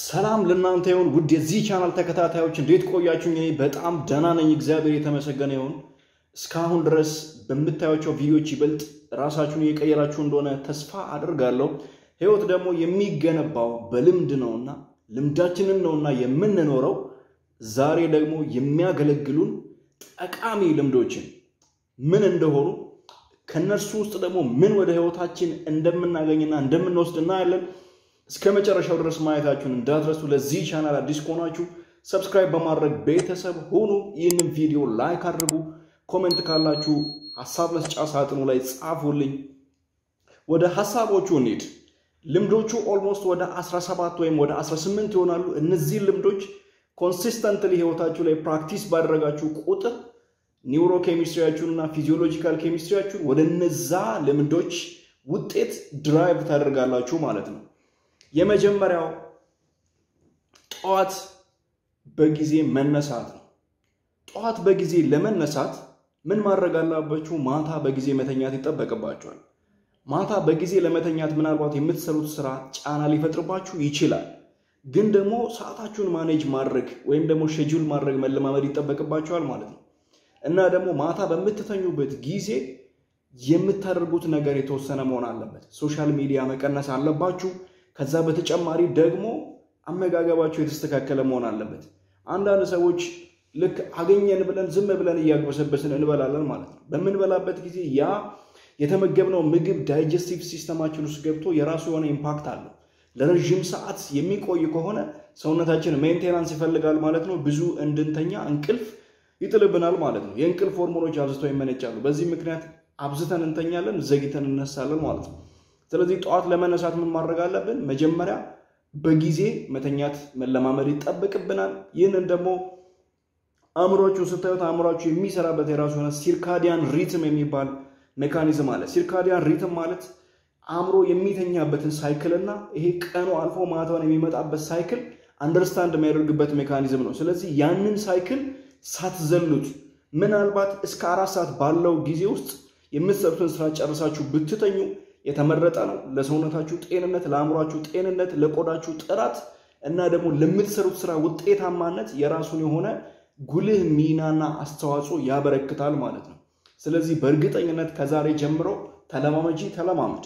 ሰላም ለእናንተ ይሁን ውድ የዚህ ቻናል ተከታታዮች እንዴት ቆያችሁ? እኔ በጣም ደህና ነኝ፣ እግዚአብሔር የተመሰገነ ይሁን። እስካሁን ድረስ በምታዩቸው ቪዲዮዎች ይበልጥ ራሳችሁን እየቀየራችሁ እንደሆነ ተስፋ አድርጋለሁ። ህይወት ደግሞ የሚገነባው በልምድ ነውና ልምዳችንን ነውና የምንኖረው። ዛሬ ደግሞ የሚያገለግሉን ጠቃሚ ልምዶችን ምን እንደሆኑ ከነርሱ ውስጥ ደግሞ ምን ወደ ህይወታችን እንደምናገኝና እንደምንወስድ እናያለን። እስከ መጨረሻው ድረስ ማየታችሁን እንዳትረሱ። ለዚህ ቻናል አዲስ ከሆናችሁ ሰብስክራይብ በማድረግ ቤተሰብ ሁኑ። ይህንን ቪዲዮ ላይክ አድርጉ። ኮሜንት ካላችሁ ሀሳብ መስጫ ሳጥኑ ላይ ጻፉልኝ። ወደ ሀሳቦቹ እንሂድ። ልምዶቹ ኦልሞስት ወደ 17 ወይም ወደ 18 ይሆናሉ። እነዚህ ልምዶች ኮንሲስተንትሊ ህይወታችሁ ላይ ፕራክቲስ ባደረጋችሁ ቁጥር ኒውሮ ኬሚስትሪያችሁን እና ፊዚዮሎጂካል ኬሚስትሪያችሁን ወደ እነዛ ልምዶች ውጤት ድራይቭ ታደርጋላችሁ ማለት ነው። የመጀመሪያው ጠዋት በጊዜ መነሳት ነው። ጠዋት በጊዜ ለመነሳት ምን ማድረግ አለባችሁ? ማታ በጊዜ መተኛት ይጠበቅባችኋል። ማታ በጊዜ ለመተኛት ምናልባት የምትሰሩት ስራ ጫና ሊፈጥርባችሁ ይችላል። ግን ደግሞ ሰዓታችሁን ማኔጅ ማድረግ ወይም ደግሞ ሼጁል ማድረግ መለማመድ ይጠበቅባችኋል ማለት ነው። እና ደግሞ ማታ በምትተኙበት ጊዜ የምታደርጉት ነገር የተወሰነ መሆን አለበት። ሶሻል ሚዲያ መቀነስ አለባችሁ። ከዛ በተጨማሪ ደግሞ አመጋገባችሁ የተስተካከለ መሆን አለበት። አንዳንድ ሰዎች ልክ አገኘን ብለን ዝም ብለን እያግበሰበስን እንበላለን ማለት ነው። በምንበላበት ጊዜ ያ የተመገብነው ምግብ ዳይጀስቲቭ ሲስተማችን ውስጥ ገብቶ የራሱ የሆነ ኢምፓክት አለው። ለረዥም ሰዓት የሚቆይ ከሆነ ሰውነታችን ሜንቴናንስ ይፈልጋል ማለት ነው። ብዙ እንድንተኛ እንቅልፍ ይጥልብናል ማለት ነው። የእንቅልፍ ሆርሞኖች አብዝተው ይመነጫሉ። በዚህ ምክንያት አብዝተን እንተኛለን፣ ዘግተን እነሳለን ማለት ነው። ስለዚህ ጠዋት ለመነሳት ምን ማድረግ አለብን? መጀመሪያ በጊዜ መተኛት መለማመድ ይጠበቅብናል። ይህንን ደግሞ አእምሯችሁ ስታዩት አእምሯችሁ የሚሰራበት የራሱ የሆነ ሲርካዲያን ሪትም የሚባል ሜካኒዝም አለ። ሲርካዲያን ሪትም ማለት አእምሮ የሚተኛበትን ሳይክል እና ይሄ ቀኑ አልፎ ማታውን የሚመጣበት ሳይክል አንደርስታንድ የሚያደርግበት ሜካኒዝም ነው። ስለዚህ ያንን ሳይክል ሳትዘሉት ምናልባት እስከ አራት ሰዓት ባለው ጊዜ ውስጥ የምትሰሩትን ስራ ጨርሳችሁ ብትተኙ የተመረጠ ነው። ለሰውነታችሁ ጤንነት፣ ለአእምሯችሁ ጤንነት፣ ለቆዳችሁ ጥራት እና ደግሞ ለምትሰሩት ስራ ውጤታማነት የራሱን የሆነ ጉልህ ሚናና አስተዋጽኦ ያበረክታል ማለት ነው። ስለዚህ በእርግጠኝነት ከዛሬ ጀምሮ ተለማመጂ፣ ተለማመድ።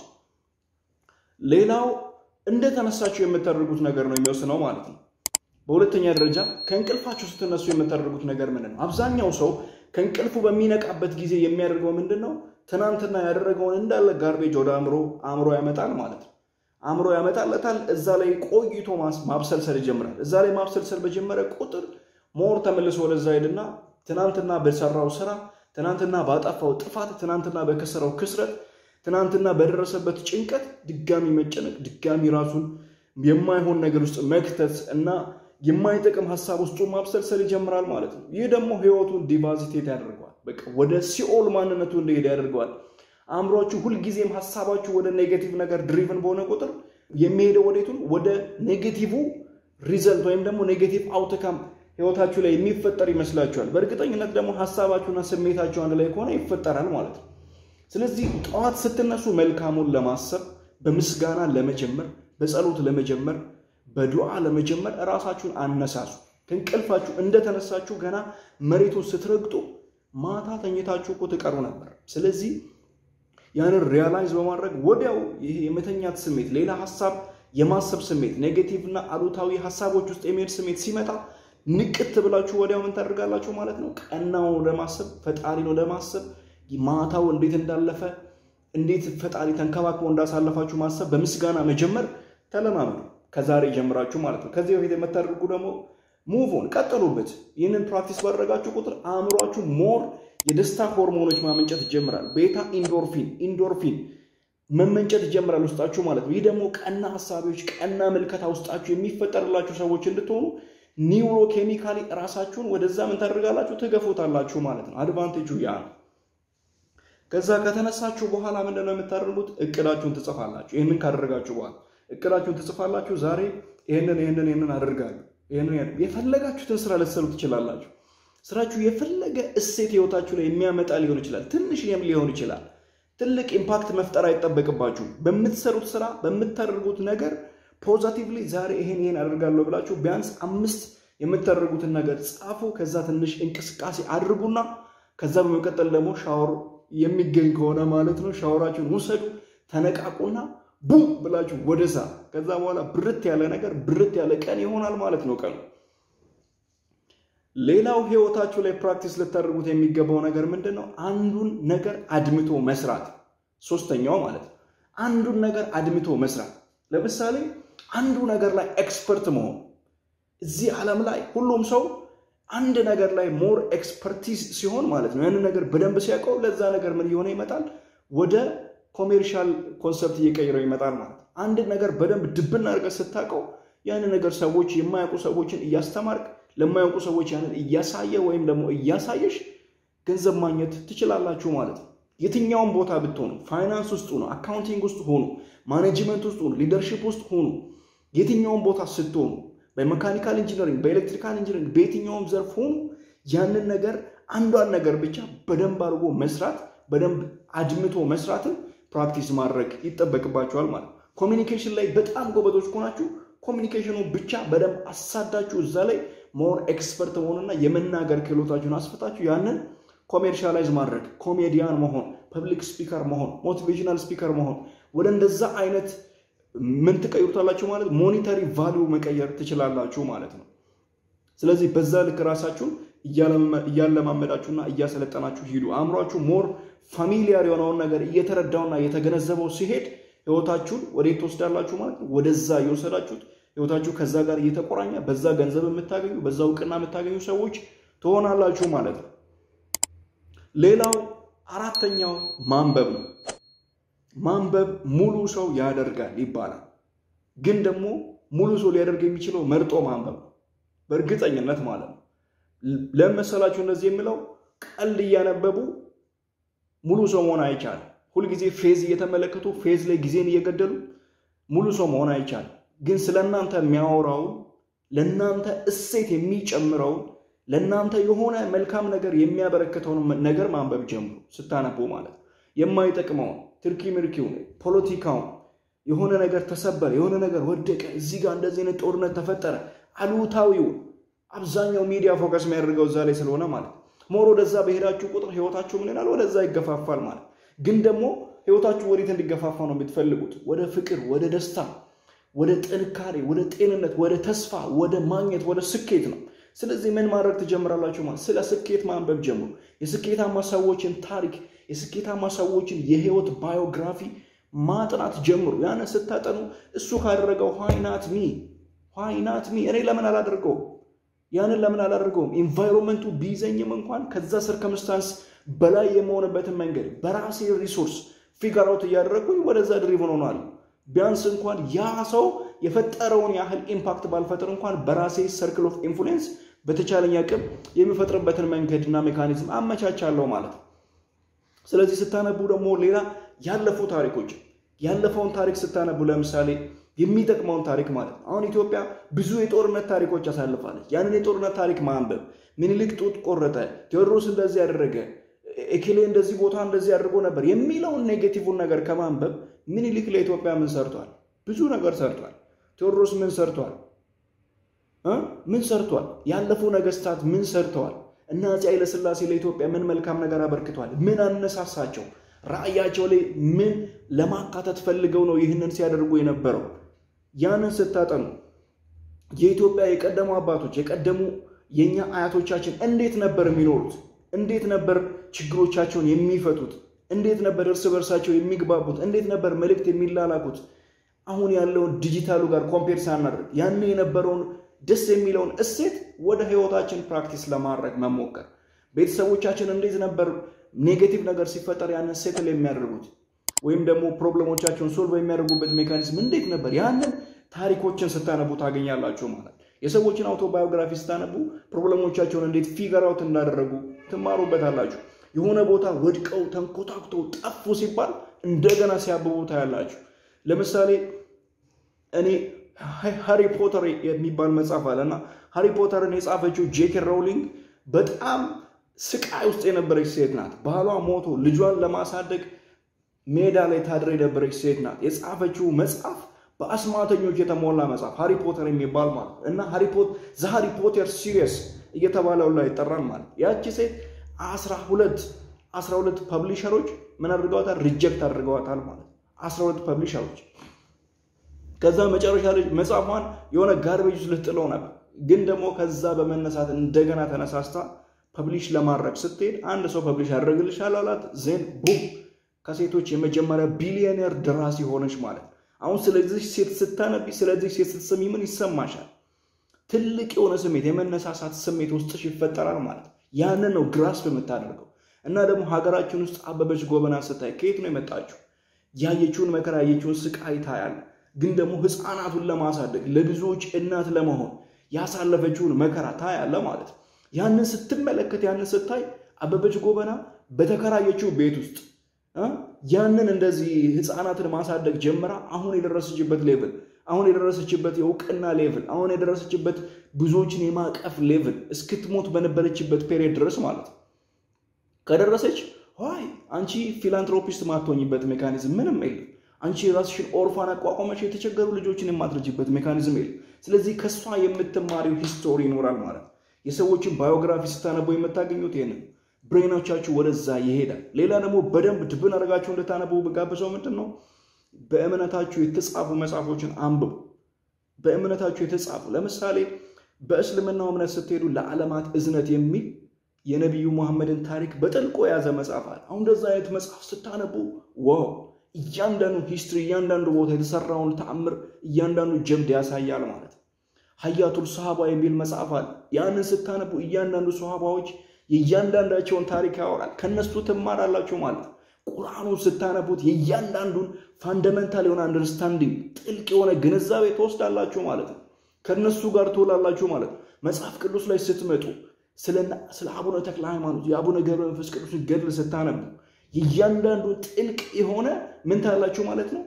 ሌላው እንደተነሳችሁ የምታደርጉት ነገር ነው የሚወስነው ማለት ነው። በሁለተኛ ደረጃ ከእንቅልፋችሁ ስትነሱ የምታደርጉት ነገር ምንድን ነው? አብዛኛው ሰው ከእንቅልፉ በሚነቃበት ጊዜ የሚያደርገው ምንድን ነው? ትናንትና ያደረገውን እንዳለ ጋርቤጅ ወደ አእምሮ አእምሮ ያመጣል ማለት ነው። አእምሮ ያመጣለታል። እዛ ላይ ቆይቶ ማብሰልሰል ይጀምራል። እዛ ላይ ማብሰልሰል በጀመረ ቁጥር ሞር ተመልሶ ወደዛ ሄድና ትናንትና በሰራው ስራ፣ ትናንትና ባጠፋው ጥፋት፣ ትናንትና በከሰረው ክስረት፣ ትናንትና በደረሰበት ጭንቀት ድጋሚ መጨነቅ፣ ድጋሚ ራሱን የማይሆን ነገር ውስጥ መክተት እና የማይጠቅም ሀሳብ ውስጡ ማብሰልሰል ይጀምራል ማለት ነው። ይህ ደግሞ ህይወቱን ዲቫዚቴት ያደርገዋል። በቃ ወደ ሲኦል ማንነቱ እንደሄደ ያደርገዋል። አእምሯችሁ ሁልጊዜም ሀሳባችሁ ወደ ኔጌቲቭ ነገር ድሪቭን በሆነ ቁጥር የሚሄደው ወዴቱን ወደ ኔጌቲቭ ሪዘልት ወይም ደግሞ ኔጌቲቭ አውትካም ህይወታችሁ ላይ የሚፈጠር ይመስላችኋል። በእርግጠኝነት ደግሞ ሀሳባችሁና ስሜታችሁ አንድ ላይ ከሆነ ይፈጠራል ማለት ነው። ስለዚህ ጠዋት ስትነሱ መልካሙን ለማሰብ በምስጋና ለመጀመር፣ በጸሎት ለመጀመር በዱዓ ለመጀመር እራሳችሁን አነሳሱ። ከእንቅልፋችሁ እንደተነሳችሁ ገና መሬቱን ስትረግጡ ማታ ተኝታችሁ እኮ ትቀሩ ነበር። ስለዚህ ያንን ሪያላይዝ በማድረግ ወዲያው ይሄ የመተኛት ስሜት፣ ሌላ ሀሳብ የማሰብ ስሜት፣ ኔጌቲቭ እና አሉታዊ ሀሳቦች ውስጥ የሚሄድ ስሜት ሲመጣ ንቅት ብላችሁ ወዲያው ምን ታደርጋላችሁ ማለት ነው? ቀናውን ወደ ማሰብ፣ ፈጣሪን ወደ ማሰብ፣ ማታው እንዴት እንዳለፈ፣ እንዴት ፈጣሪ ተንከባክቦ እንዳሳለፋችሁ ማሰብ፣ በምስጋና መጀመር ተለማመዱ። ከዛሬ ጀምራችሁ ማለት ነው። ከዚህ በፊት የምታደርጉ ደግሞ ሙቭን ቀጥሉበት። ይህንን ፕራክቲስ ባደረጋችሁ ቁጥር አእምሯችሁ ሞር የደስታ ሆርሞኖች ማመንጨት ይጀምራል። ቤታ ኢንዶርፊን ኢንዶርፊን መመንጨት ይጀምራል ውስጣችሁ ማለት ነው። ይህ ደግሞ ቀና ሀሳቢዎች፣ ቀና ምልከታ ውስጣችሁ የሚፈጠርላችሁ ሰዎች እንድትሆኑ ኒውሮ ኬሚካሊ ራሳችሁን ወደዛ ምን ታደርጋላችሁ? ትገፉታላችሁ ማለት ነው። አድቫንቴጁ ያ ነው። ከዛ ከተነሳችሁ በኋላ ምንድነው የምታደርጉት? እቅዳችሁን ትጽፋላችሁ። ይህንን ካደረጋችሁ በኋላ እቅዳችሁን ትጽፋላችሁ። ዛሬ ይህንን ይህንን ይህንን አደርጋለሁ። ይህንን የፈለጋችሁትን ስራ ልትሰሩ ትችላላችሁ። ስራችሁ የፈለገ እሴት ህይወታችሁ ላይ የሚያመጣ ሊሆን ይችላል። ትንሽ ሊሆን ይችላል። ትልቅ ኢምፓክት መፍጠር አይጠበቅባችሁም። በምትሰሩት ስራ በምታደርጉት ነገር ፖዘቲቭሊ ዛሬ ይሄን ይሄን አደርጋለሁ ብላችሁ ቢያንስ አምስት የምታደርጉትን ነገር ጻፉ። ከዛ ትንሽ እንቅስቃሴ አድርጉና ከዛ በመቀጠል ደግሞ ሻወር የሚገኝ ከሆነ ማለት ነው ሻወራችሁን ውሰዱ፣ ተነቃቁና ቡም ብላችሁ ወደ ሳ ከዛ በኋላ ብርት ያለ ነገር ብርት ያለ ቀን ይሆናል ማለት ነው ቀኑ። ሌላው ህይወታችሁ ላይ ፕራክቲስ ልታደርጉት የሚገባው ነገር ምንድን ነው? አንዱን ነገር አድምቶ መስራት። ሶስተኛው ማለት ነው አንዱን ነገር አድምቶ መስራት። ለምሳሌ አንዱ ነገር ላይ ኤክስፐርት መሆን። እዚህ ዓለም ላይ ሁሉም ሰው አንድ ነገር ላይ ሞር ኤክስፐርቲዝ ሲሆን ማለት ነው ያንን ነገር በደንብ ሲያውቀው ለዛ ነገር ምን እየሆነ ይመጣል? ወደ ኮሜርሻል ኮንሰፕት እየቀየረው ይመጣል ማለት ነው። አንድ ነገር በደንብ ድብና አድርገህ ስታውቀው ያንን ነገር ሰዎች የማያውቁ ሰዎችን እያስተማርክ ለማያውቁ ሰዎች ያንን እያሳየ ወይም ደግሞ እያሳየሽ ገንዘብ ማግኘት ትችላላችሁ ማለት ነው። የትኛውም ቦታ ብትሆኑ፣ ፋይናንስ ውስጥ ሆኑ፣ አካውንቲንግ ውስጥ ሆኑ፣ ማኔጅመንት ውስጥ ሆኑ፣ ሊደርሺፕ ውስጥ ሆኑ፣ የትኛውም ቦታ ስትሆኑ፣ በሜካኒካል ኢንጂነሪንግ፣ በኤሌክትሪካል ኢንጂነሪንግ፣ በየትኛውም ዘርፍ ሆኑ ያንን ነገር አንዷን ነገር ብቻ በደንብ አድርጎ መስራት በደንብ አድምቶ መስራትን ፕራክቲስ ማድረግ ይጠበቅባቸዋል ማለት ነው። ኮሚኒኬሽን ላይ በጣም ጎበዞች ከሆናችሁ ኮሚኒኬሽኑ ብቻ በደንብ አሳዳችሁ እዛ ላይ ሞር ኤክስፐርት መሆንና የመናገር ክህሎታችሁን አስፈታችሁ ያንን ኮሜርሻላይዝ ማድረግ ኮሜዲያን መሆን፣ ፐብሊክ ስፒከር መሆን፣ ሞቲቬሽናል ስፒከር መሆን ወደ እንደዛ አይነት ምን ትቀይሩታላችሁ ማለት ሞኒተሪ ቫሊዩ መቀየር ትችላላችሁ ማለት ነው። ስለዚህ በዛ ልክ ራሳችሁን እያለማመዳችሁና እያሰለጠናችሁ ሂዱ። አእምሯችሁ ሞር ፋሚሊያር የሆነውን ነገር እየተረዳውና እየተገነዘበው ሲሄድ ህይወታችሁን ወዴት ትወስዳላችሁ ማለት ነው። ወደዛ እየወሰዳችሁት ህይወታችሁ ከዛ ጋር እየተቆራኘ በዛ ገንዘብ የምታገኙ በዛ እውቅና የምታገኙ ሰዎች ትሆናላችሁ ማለት ነው። ሌላው አራተኛው ማንበብ ነው። ማንበብ ሙሉ ሰው ያደርጋል ይባላል። ግን ደግሞ ሙሉ ሰው ሊያደርግ የሚችለው መርጦ ማንበብ ነው፣ በእርግጠኝነት ማለት ነው። ለምን መሰላችሁ እንደዚህ የሚለው ቀልድ እያነበቡ ሙሉ ሰው መሆን አይቻልም። ሁልጊዜ ፌዝ እየተመለከቱ ፌዝ ላይ ጊዜን እየገደሉ ሙሉ ሰው መሆን አይቻልም። ግን ስለ እናንተ የሚያወራውን ለእናንተ እሴት የሚጨምረውን ለእናንተ የሆነ መልካም ነገር የሚያበረክተውን ነገር ማንበብ ጀምሩ። ስታነቡ ማለት የማይጠቅመውን ትርኪ ምርኪውን፣ ፖለቲካውን፣ የሆነ ነገር ተሰበረ፣ የሆነ ነገር ወደቀ፣ እዚህ ጋር እንደዚህ አይነት ጦርነት ተፈጠረ፣ አሉታዊውን አብዛኛው ሚዲያ ፎከስ የሚያደርገው እዛ ላይ ስለሆነ ማለት ሞር ወደዛ በሄዳችሁ ቁጥር ህይወታችሁ ምን ይላል? ወደዛ ይገፋፋል ማለት ግን ደግሞ ህይወታችሁ ወዴት እንዲገፋፋ ነው የምትፈልጉት? ወደ ፍቅር፣ ወደ ደስታ፣ ወደ ጥንካሬ፣ ወደ ጤንነት፣ ወደ ተስፋ፣ ወደ ማግኘት፣ ወደ ስኬት ነው። ስለዚህ ምን ማድረግ ትጀምራላችሁ? ማለት ስለ ስኬት ማንበብ ጀምሩ። የስኬታማ ሰዎችን ታሪክ፣ የስኬታማ ሰዎችን የህይወት ባዮግራፊ ማጥናት ጀምሩ። ያንን ስታጠኑ እሱ ካደረገው ዋይናት ሚ ዋይናት ሚ እኔ ለምን አላደርገውም? ያንን ለምን አላደርገውም? ኢንቫይሮንመንቱ ቢይዘኝም እንኳን ከዛ ሰርከምስታንስ በላይ የመሆንበትን መንገድ በራሴ ሪሶርስ ፊገር አውት እያደረግኩኝ ወደዛ ድሪቭን ሆኗል። ቢያንስ እንኳን ያ ሰው የፈጠረውን ያህል ኢምፓክት ባልፈጥር እንኳን በራሴ ሰርክል ኦፍ ኢንፍሉዌንስ በተቻለኝ አቅም የሚፈጥርበትን መንገድና ሜካኒዝም አመቻቻለሁ ማለት ነው። ስለዚህ ስታነቡ ደግሞ ሌላ ያለፉ ታሪኮች ያለፈውን ታሪክ ስታነቡ ለምሳሌ የሚጠቅመውን ታሪክ ማለት ነው። አሁን ኢትዮጵያ ብዙ የጦርነት ታሪኮች አሳልፋለች። ያንን የጦርነት ታሪክ ማንበብ ምኒልክ ጡት ቆረጠ፣ ቴዎድሮስ እንደዚህ ያደረገ፣ ኤኬሌ እንደዚህ ቦታ እንደዚህ አድርጎ ነበር የሚለውን ኔጌቲቭን ነገር ከማንበብ ምኒልክ ለኢትዮጵያ ምን ሰርቷል? ብዙ ነገር ሰርቷል። ቴዎድሮስ ምን ሰርቷል? ምን ሰርቷል? ያለፉ ነገስታት ምን ሰርተዋል? እና አፄ ኃይለሥላሴ ለኢትዮጵያ ምን መልካም ነገር አበርክቷል? ምን አነሳሳቸው? ራዕያቸው ላይ ምን ለማካተት ፈልገው ነው ይህንን ሲያደርጉ የነበረው? ያንን ስታጠኑ የኢትዮጵያ የቀደሙ አባቶች የቀደሙ የእኛ አያቶቻችን እንዴት ነበር የሚኖሩት? እንዴት ነበር ችግሮቻቸውን የሚፈቱት? እንዴት ነበር እርስ በርሳቸው የሚግባቡት? እንዴት ነበር መልእክት የሚላላኩት? አሁን ያለውን ዲጂታሉ ጋር ኮምፔር ሳናደርግ ያን የነበረውን ደስ የሚለውን እሴት ወደ ህይወታችን ፕራክቲስ ለማድረግ መሞከር። ቤተሰቦቻችን እንዴት ነበር ኔጌቲቭ ነገር ሲፈጠር ያንን ሴትል የሚያደርጉት ወይም ደግሞ ፕሮብለሞቻቸውን ሶልቭ የሚያደርጉበት ሜካኒዝም እንዴት ነበር? ያንን ታሪኮችን ስታነቡ ታገኛላችሁ ማለት የሰዎችን አውቶባዮግራፊ ስታነቡ ፕሮብለሞቻቸውን እንዴት ፊገር አውት እንዳደረጉ ትማሩበታላችሁ። የሆነ ቦታ ወድቀው ተንኮታኩተው ጠፉ ሲባል እንደገና ሲያብቡ ታያላችሁ። ለምሳሌ እኔ ሃሪ ፖተር የሚባል መጽሐፍ አለ እና ሃሪ ፖተርን የጻፈችው ጄኬ ሮውሊንግ በጣም ስቃይ ውስጥ የነበረች ሴት ናት። ባሏ ሞቶ ልጇን ለማሳደግ ሜዳ ላይ ታድር የነበረች ሴት ናት። የጻፈችው መጽሐፍ በአስማተኞች የተሞላ መጽሐፍ ሃሪ ፖተር የሚባል ማለት እና ዘ ሃሪ ፖተር ሲሪየስ እየተባለው ላይ ይጠራል ማለት ያቺ ሴት አስራ ሁለት አስራ ሁለት ፐብሊሸሮች ምን አድርገዋታል? ሪጀክት አድርገዋታል ማለት አስራ ሁለት ፐብሊሸሮች ከዛ መጨረሻ ልጅ መጽሐፏን የሆነ ጋርቤጅ ውስጥ ልትጥለው ነበር። ግን ደግሞ ከዛ በመነሳት እንደገና ተነሳስታ ፐብሊሽ ለማድረግ ስትሄድ አንድ ሰው ፐብሊሽ ያደርግልሻል አላት። ዜን ቡም ከሴቶች የመጀመሪያ ቢሊዮኔር ደራሲ ሆነች ማለት። አሁን ስለዚህ ሴት ስታነቢ፣ ስለዚህ ሴት ስትሰሚ ምን ይሰማሻል? ትልቅ የሆነ ስሜት የመነሳሳት ስሜት ውስጥሽ ይፈጠራል ማለት። ያንን ነው ግራስፕ የምታደርገው። እና ደግሞ ሀገራችን ውስጥ አበበች ጎበና ስታይ ከየት ነው የመጣችው? ያየችውን መከራ ያየችውን ስቃይ ታያለ። ግን ደግሞ ህፃናቱን ለማሳደግ ለብዙዎች እናት ለመሆን ያሳለፈችውን መከራ ታያለ ማለት ነው። ያንን ስትመለከት ያንን ስታይ አበበች ጎበና በተከራየችው ቤት ውስጥ ያንን እንደዚህ ህፃናትን ማሳደግ ጀምራ አሁን የደረሰችበት ሌቭል አሁን የደረሰችበት የእውቅና ሌቭል አሁን የደረሰችበት ብዙዎችን የማቀፍ ሌቭል እስክትሞት በነበረችበት ፔሪየድ ድረስ ማለት ነው ከደረሰች ይ አንቺ ፊላንትሮፒስት ማትሆኝበት ሜካኒዝም ምንም የለም። አንቺ የራስሽን ኦርፋን አቋቋመሽ የተቸገሩ ልጆችን የማትረጅበት ሜካኒዝም የለም። ስለዚህ ከእሷ የምትማሪው ሂስቶሪ ይኖራል ማለት ነው። የሰዎችን ባዮግራፊ ስታነቡ የምታገኙት ይህንን ብሬኖቻችሁ ወደዛ ይሄዳል። ሌላ ደግሞ በደንብ ድብን አድርጋችሁ እንድታነቡ ብጋብዘው ምንድን ነው በእምነታችሁ የተጻፉ መጽሐፎችን አንብቡ። በእምነታችሁ የተጻፉ ለምሳሌ በእስልምናው እምነት ስትሄዱ ለዓለማት እዝነት የሚል የነቢዩ መሐመድን ታሪክ በጥልቆ የያዘ መጽሐፍ አለ። አሁን እንደዛ አይነት መጽሐፍ ስታነቡ ዋው እያንዳንዱ ሂስትሪ እያንዳንዱ ቦታ የተሰራውን ተአምር እያንዳንዱ ጀብድ ያሳያል ማለት ነው። ሀያቱል ሰሃባ የሚል መጽሐፍ አለ። ያንን ስታነቡ እያንዳንዱ ሰሃባዎች የእያንዳንዳቸውን ታሪክ ያወራል። ከነሱ ትማራላችሁ ማለት ነው። ቁርአኑን ስታነቡት የእያንዳንዱን ፋንደመንታል የሆነ አንደርስታንዲንግ ጥልቅ የሆነ ግንዛቤ ትወስዳላችሁ ማለት ነው። ከነሱ ጋር ትውላላችሁ ማለት ነው። መጽሐፍ ቅዱስ ላይ ስትመጡ ስለ አቡነ ተክለ ሃይማኖት የአቡነ ገብረ መንፈስ ቅዱስን ገድል ስታነቡ የእያንዳንዱ ጥልቅ የሆነ ምን ታላችሁ ማለት ነው።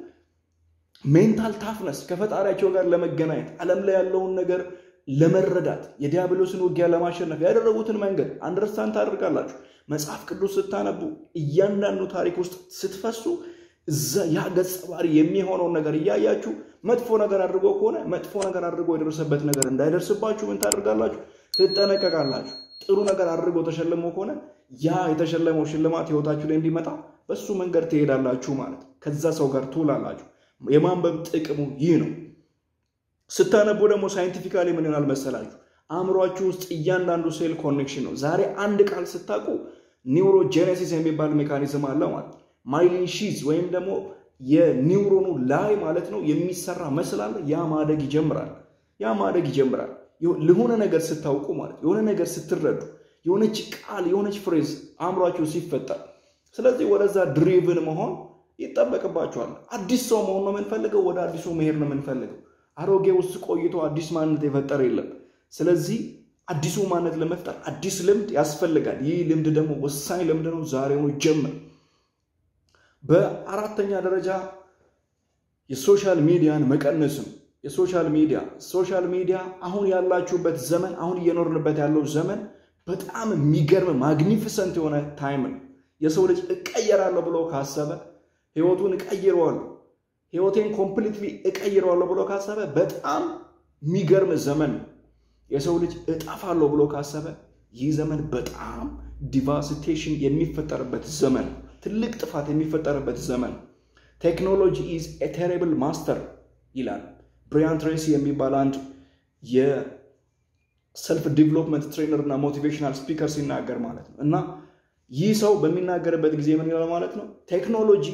ሜንታል ታፍነስ ከፈጣሪያቸው ጋር ለመገናኘት ዓለም ላይ ያለውን ነገር ለመረዳት የዲያብሎስን ውጊያ ለማሸነፍ ያደረጉትን መንገድ አንደርስታንድ ታደርጋላችሁ። መጽሐፍ ቅዱስ ስታነቡ እያንዳንዱ ታሪክ ውስጥ ስትፈሱ እዛ ያ ገጸ ባህሪ የሚሆነውን ነገር እያያችሁ መጥፎ ነገር አድርጎ ከሆነ መጥፎ ነገር አድርጎ የደረሰበት ነገር እንዳይደርስባችሁ ምን ታደርጋላችሁ? ትጠነቀቃላችሁ። ጥሩ ነገር አድርጎ ተሸልሞ ከሆነ ያ የተሸለመው ሽልማት ህይወታችሁ ላይ እንዲመጣ በሱ መንገድ ትሄዳላችሁ ማለት ከዛ ሰው ጋር ትውላላችሁ። የማንበብ ጥቅሙ ይህ ነው። ስታነቡ ደግሞ ሳይንቲፊካሊ ምን ይሆናል መሰላችሁ? አእምሯችሁ ውስጥ እያንዳንዱ ሴል ኮኔክሽን ነው። ዛሬ አንድ ቃል ስታውቁ ኒውሮጄኔሲስ የሚባል ሜካኒዝም አለ ማለት ማይሊን ሺዝ ወይም ደግሞ የኒውሮኑ ላይ ማለት ነው የሚሰራ መስል አለ። ያ ማደግ ይጀምራል። ያ ማደግ ይጀምራል። ለሆነ ነገር ስታውቁ ማለት የሆነ ነገር ስትረዱ የሆነች ቃል የሆነች ፍሬዝ አእምሯችሁ ሲፈጠር፣ ስለዚህ ወደዛ ድሪቭን መሆን ይጠበቅባችኋል። አዲስ ሰው መሆን ነው የምንፈልገው። ወደ አዲሱ መሄድ ነው የምንፈልገው። አሮጌ ውስጥ ቆይቶ አዲስ ማንነት የፈጠረ የለም። ስለዚህ አዲሱ ማንነት ለመፍጠር አዲስ ልምድ ያስፈልጋል። ይህ ልምድ ደግሞ ወሳኝ ልምድ ነው። ዛሬውኑ ጀምር። በአራተኛ ደረጃ የሶሻል ሚዲያን መቀነስም የሶሻል ሚዲያ ሶሻል ሚዲያ አሁን ያላችሁበት ዘመን አሁን እየኖርንበት ያለው ዘመን በጣም የሚገርም ማግኒፊሰንት የሆነ ታይም ነው። የሰው ልጅ እቀየራለሁ ብሎ ካሰበ ህይወቱን እቀይረዋለሁ ህይወቴን ኮምፕሊትሊ እቀይረዋለሁ ብሎ ካሰበ በጣም የሚገርም ዘመን ነው። የሰው ልጅ እጠፋለሁ ብሎ ካሰበ ይህ ዘመን በጣም ዲቫስቴሽን የሚፈጠርበት ዘመን፣ ትልቅ ጥፋት የሚፈጠርበት ዘመን። ቴክኖሎጂ ኢዝ ኤ ቴሪብል ማስተር ይላል ብሪያን ትሬሲ የሚባል አንድ የሰልፍ ዲቨሎፕመንት ትሬነር እና ሞቲቬሽናል ስፒከር ሲናገር ማለት ነው። እና ይህ ሰው በሚናገርበት ጊዜ ምን ይላል ማለት ነው ቴክኖሎጂ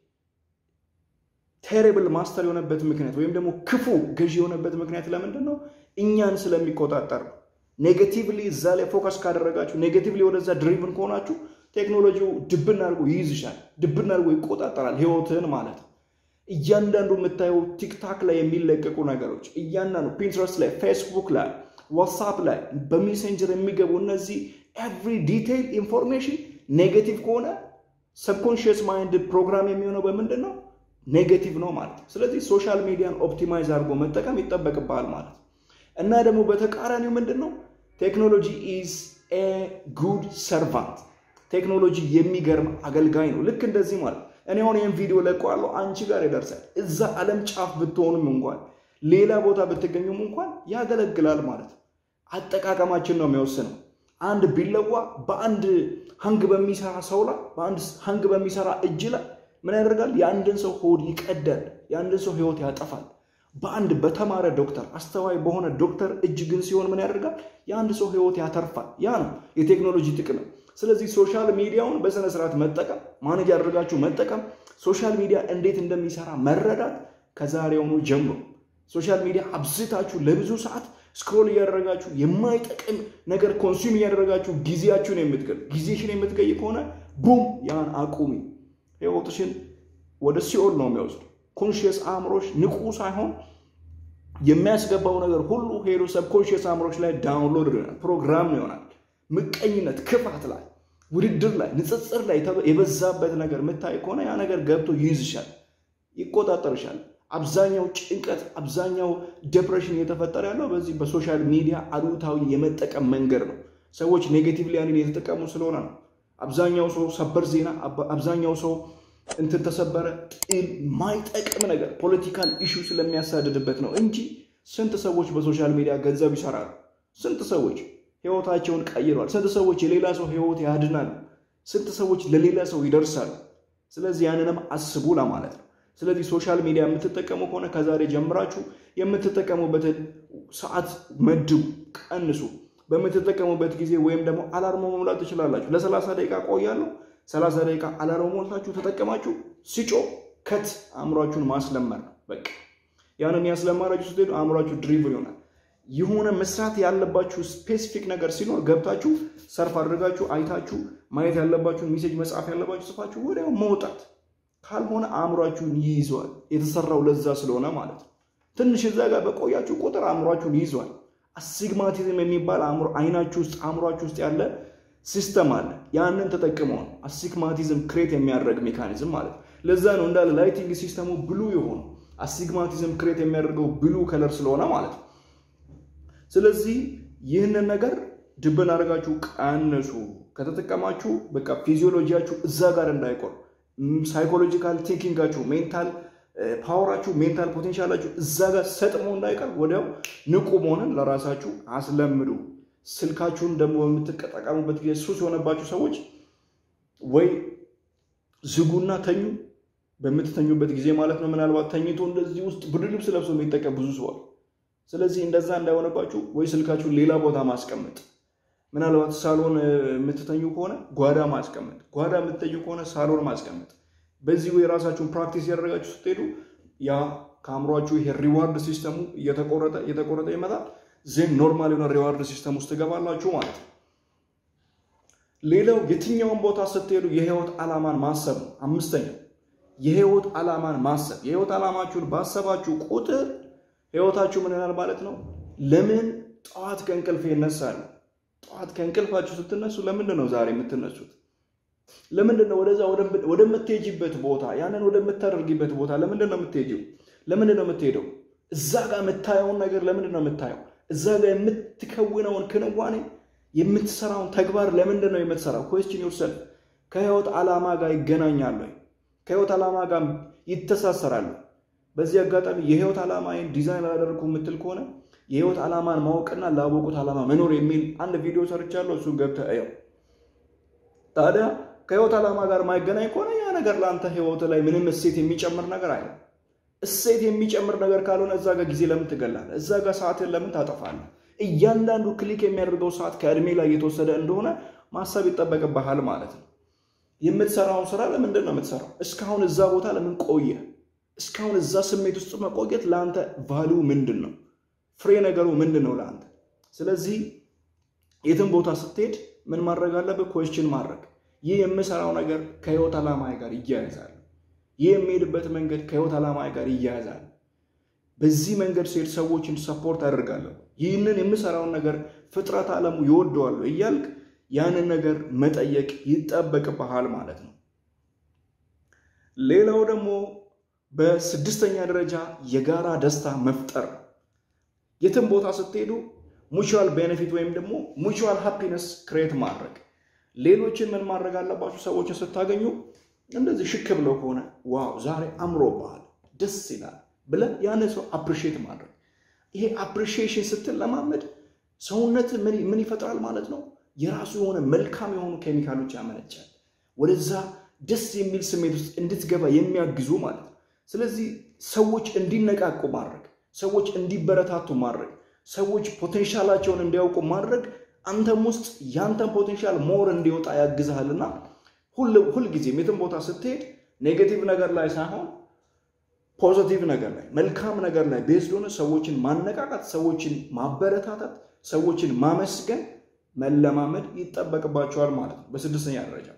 ቴሪብል ማስተር የሆነበት ምክንያት ወይም ደግሞ ክፉ ገዢ የሆነበት ምክንያት ለምንድን ነው? እኛን ስለሚቆጣጠር ነው። ኔጌቲቭሊ እዛ ላይ ፎከስ ካደረጋችሁ፣ ኔጌቲቭሊ ወደዛ ድሪቭን ከሆናችሁ ቴክኖሎጂው ድብን አድርጎ ይይዝሻል፣ ድብን አድርጎ ይቆጣጠራል ህይወትን ማለት ነው። እያንዳንዱ የምታየው ቲክታክ ላይ የሚለቀቁ ነገሮች፣ እያንዳንዱ ፒንትረስት ላይ፣ ፌስቡክ ላይ፣ ዋትሳፕ ላይ በሜሴንጀር የሚገቡ እነዚህ ኤቭሪ ዲቴይል ኢንፎርሜሽን ኔጌቲቭ ከሆነ ሰብኮንሽየስ ማይንድ ፕሮግራም የሚሆነው በምንድን ነው? ኔጌቲቭ ነው ማለት ነው። ስለዚህ ሶሻል ሚዲያን ኦፕቲማይዝ አድርጎ መጠቀም ይጠበቅብሃል ማለት ነው። እና ደግሞ በተቃራኒው ምንድን ነው ቴክኖሎጂ ኢዝ ኤ ጉድ ሰርቫንት ቴክኖሎጂ የሚገርም አገልጋይ ነው። ልክ እንደዚህ ማለት እኔ አሁን ይህን ቪዲዮ ለቀዋለሁ፣ አንቺ ጋር ይደርሳል። እዛ ዓለም ጫፍ ብትሆኑም እንኳን ሌላ ቦታ ብትገኙም እንኳን ያገለግላል ማለት ነው። አጠቃቀማችን ነው የሚወስነው። አንድ ቢለዋ በአንድ ሀንግ በሚሰራ ሰው ላይ በአንድ ሀንግ በሚሰራ እጅ ላይ ምን ያደርጋል? የአንድን ሰው ሆድ ይቀዳል፣ የአንድን ሰው ህይወት ያጠፋል። በአንድ በተማረ ዶክተር አስተዋይ በሆነ ዶክተር እጅ ግን ሲሆን ምን ያደርጋል? የአንድ ሰው ህይወት ያተርፋል። ያ ነው የቴክኖሎጂ ጥቅም። ስለዚህ ሶሻል ሚዲያውን በስነ ስርዓት መጠቀም፣ ማኔጅ አድርጋችሁ መጠቀም፣ ሶሻል ሚዲያ እንዴት እንደሚሰራ መረዳት ከዛሬውኑ ጀምሮ ሶሻል ሚዲያ አብዝታችሁ ለብዙ ሰዓት ስክሮል እያደረጋችሁ የማይጠቅም ነገር ኮንሱም እያደረጋችሁ ጊዜያችሁን የምትገል ጊዜሽን የምትገይ ከሆነ ቡም ያን አቁሚ። ህይወትሽን ወደ ሲኦል ነው የሚወስዱ። ኮንሽየስ አእምሮች ንቁ ሳይሆን የሚያስገባው ነገር ሁሉ ሄዶ ሰብኮንሽየስ አእምሮች ላይ ዳውንሎድ ይሆናል፣ ፕሮግራም ይሆናል። ምቀኝነት፣ ክፋት ላይ፣ ውድድር ላይ፣ ንጽጽር ላይ የበዛበት ነገር የምታይ ከሆነ ያ ነገር ገብቶ ይይዝሻል፣ ይቆጣጠርሻል። አብዛኛው ጭንቀት አብዛኛው ዴፕሬሽን እየተፈጠረ ያለው በዚህ በሶሻል ሚዲያ አሉታዊ የመጠቀም መንገድ ነው። ሰዎች ኔጌቲቭሊ ያንን የተጠቀሙ ስለሆነ ነው። አብዛኛው ሰው ሰበር ዜና፣ አብዛኛው ሰው እንትን ተሰበረ፣ ጥል፣ ማይጠቅም ነገር ፖለቲካል ኢሹ ስለሚያሳድድበት ነው እንጂ ስንት ሰዎች በሶሻል ሚዲያ ገንዘብ ይሰራሉ። ስንት ሰዎች ህይወታቸውን ቀይረዋል። ስንት ሰዎች የሌላ ሰው ህይወት ያድናሉ። ስንት ሰዎች ለሌላ ሰው ይደርሳሉ። ስለዚህ ያንንም አስቡ ለማለት ነው። ስለዚህ ሶሻል ሚዲያ የምትጠቀሙ ከሆነ ከዛሬ ጀምራችሁ የምትጠቀሙበትን ሰዓት መድቡ፣ ቀንሱ። በምትጠቀሙበት ጊዜ ወይም ደግሞ አላርሞ መሙላት ትችላላችሁ። ለሰላሳ ደቂቃ ቆያለሁ። ሰላሳ ደቂቃ አላርሞ ሞልታችሁ ተጠቀማችሁ ሲጮ ከት አእምሯችሁን ማስለመር ነው። በቃ ያንን ያስለማራችሁ ስትሄዱ አእምሯችሁ ድሪቭን ይሆናል። የሆነ መስራት ያለባችሁ ስፔሲፊክ ነገር ሲኖር ገብታችሁ ሰርፍ አድርጋችሁ አይታችሁ ማየት ያለባችሁን ሜሴጅ መጻፍ ያለባችሁ ጽፋችሁ ወዲያው መውጣት ካልሆነ አእምሯችሁን ይይዘዋል። የተሰራው ለዛ ስለሆነ ማለት ነው። ትንሽ እዛ ጋር በቆያችሁ ቁጥር አእምሯችሁን ይይዘዋል። አስቲግማቲዝም የሚባል አእምሮ አይናችሁ ውስጥ አእምሯችሁ ውስጥ ያለ ሲስተም አለ። ያንን ተጠቅመው ነው አስቲግማቲዝም ክሬት የሚያደርግ ሜካኒዝም ማለት ነው። ለዛ ነው እንዳለ ላይቲንግ ሲስተሙ ብሉ የሆኑ አስቲግማቲዝም ክሬት የሚያደርገው ብሉ ከለር ስለሆነ ማለት ነው። ስለዚህ ይህንን ነገር ድብን አድርጋችሁ ቀንሱ። ከተጠቀማችሁ በቃ ፊዚዮሎጂያችሁ እዛ ጋር እንዳይቆር ሳይኮሎጂካል ቲንኪንጋችሁ ሜንታል ፓወራችሁ ሜንታል ፖቴንሻላችሁ እዛ ጋር ሰጥሞ እንዳይቀር ወዲያው ንቁ መሆንን ለራሳችሁ አስለምዱ። ስልካችሁን ደግሞ በምትጠቀሙበት ጊዜ ሱስ የሆነባችሁ ሰዎች ወይ ዝጉና ተኙ። በምትተኙበት ጊዜ ማለት ነው። ምናልባት ተኝቶ እንደዚህ ውስጥ ብርድ ልብስ ለብሶ የሚጠቀም ብዙ ሰዋል። ስለዚህ እንደዛ እንዳይሆነባችሁ ወይ ስልካችሁን ሌላ ቦታ ማስቀመጥ ምናልባት ሳሎን የምትተኙ ከሆነ ጓዳ ማስቀመጥ፣ ጓዳ የምትተኙ ከሆነ ሳሎን ማስቀመጥ። በዚህ የራሳችሁን ፕራክቲስ ያደረጋችሁ ስትሄዱ ያ ከአእምሯችሁ ይሄ ሪዋርድ ሲስተሙ እየተቆረጠ እየተቆረጠ ይመጣል። ዜን ኖርማል የሆነ ሪዋርድ ሲስተም ውስጥ ትገባላችሁ ማለት ነው። ሌላው የትኛውን ቦታ ስትሄዱ የህይወት ዓላማን ማሰብ ነው። አምስተኛው የህይወት ዓላማን ማሰብ። የህይወት ዓላማችሁን ባሰባችሁ ቁጥር ህይወታችሁ ምን ይሆናል ማለት ነው። ለምን ጠዋት ከእንቅልፍ ይነሳሉ? ጠዋት ከእንቅልፋችሁ ስትነሱ ለምንድን ነው ዛሬ የምትነሱት? ለምንድን ነው ወደዛ ወደምትሄጂበት ቦታ ያንን ወደምታደርጊበት ቦታ ለምንድን ነው የምትሄጂው? ለምንድን ነው የምትሄደው? እዛ ጋር የምታየውን ነገር ለምንድን ነው የምታየው? እዛ ጋር የምትከውነውን ክንዋኔ የምትሰራውን ተግባር ለምንድን ነው የምትሰራው? ኮስችን ዮርሰልፍ ከህይወት ዓላማ ጋር ይገናኛሉ? ከህይወት ዓላማ ጋር ይተሳሰራሉ? በዚህ አጋጣሚ የህይወት ዓላማዬን ዲዛይን አላደርኩ የምትል ከሆነ የህይወት ዓላማን ማወቅና ላወቁት ዓላማ መኖር የሚል አንድ ቪዲዮ ሰርቻለሁ። እሱን ገብተህ እየው። ታዲያ ከህይወት ዓላማ ጋር ማይገናኝ ከሆነ ያ ነገር ለአንተ ህይወት ላይ ምንም እሴት የሚጨምር ነገር አለ። እሴት የሚጨምር ነገር ካልሆነ እዛ ጋር ጊዜ ለምን ትገላለህ? እዛ ጋር ሰዓትን ለምን ታጠፋለህ? እያንዳንዱ ክሊክ የሚያደርገው ሰዓት ከእድሜ ላይ የተወሰደ እንደሆነ ማሰብ ይጠበቅብሃል ማለት ነው። የምትሰራውን ስራ ለምንድን ነው የምትሰራው? እስካሁን እዛ ቦታ ለምን ቆየ? እስካሁን እዛ ስሜት ውስጥ መቆየት ለአንተ ቫሊዩ ምንድን ነው? ፍሬ ነገሩ ምንድን ነው ለአንተ? ስለዚህ የትም ቦታ ስትሄድ ምን ማድረግ አለብህ? ኮስችን ማድረግ ይህ የምሰራው ነገር ከህይወት ዓላማ ጋር ይያያዛል። ይህ የሚሄድበት መንገድ ከህይወት ዓላማ ጋር ይያያዛል። በዚህ መንገድ ሲሄድ ሰዎችን ሰፖርት አደርጋለሁ። ይህንን የምሰራውን ነገር ፍጥረት ዓለሙ ይወደዋሉ እያልክ ያንን ነገር መጠየቅ ይጠበቅብሃል ማለት ነው። ሌላው ደግሞ በስድስተኛ ደረጃ የጋራ ደስታ መፍጠር ነው። የትም ቦታ ስትሄዱ ሙቹዋል ቤኔፊት ወይም ደግሞ ሙቹዋል ሃፒነስ ክሬት ማድረግ ሌሎችን ምን ማድረግ አለባችሁ? ሰዎችን ስታገኙ እንደዚህ ሽክ ብለው ከሆነ ዋው ዛሬ አምሮብሃል፣ ደስ ይላል ብለህ ያንን ሰው አፕሪሺየት ማድረግ። ይሄ አፕሪሺዬሽን ስትለማመድ ሰውነት ምን ይፈጥራል ማለት ነው? የራሱ የሆነ መልካም የሆኑ ኬሚካሎች ያመነጫል። ወደዛ ደስ የሚል ስሜት ውስጥ እንድትገባ የሚያግዙ ማለት ነው። ስለዚህ ሰዎች እንዲነቃቁ ማድረግ፣ ሰዎች እንዲበረታቱ ማድረግ፣ ሰዎች ፖቴንሻላቸውን እንዲያውቁ ማድረግ አንተም ውስጥ ያንተን ፖቴንሻል ሞር እንዲወጣ ያግዝሃልና ሁልጊዜም የትም ቦታ ስትሄድ ኔጌቲቭ ነገር ላይ ሳይሆን ፖዚቲቭ ነገር ላይ መልካም ነገር ላይ ቤዝድ ሆነ ሰዎችን ማነቃቃት፣ ሰዎችን ማበረታታት፣ ሰዎችን ማመስገን መለማመድ ይጠበቅባቸዋል ማለት ነው። በስድስተኛ ደረጃ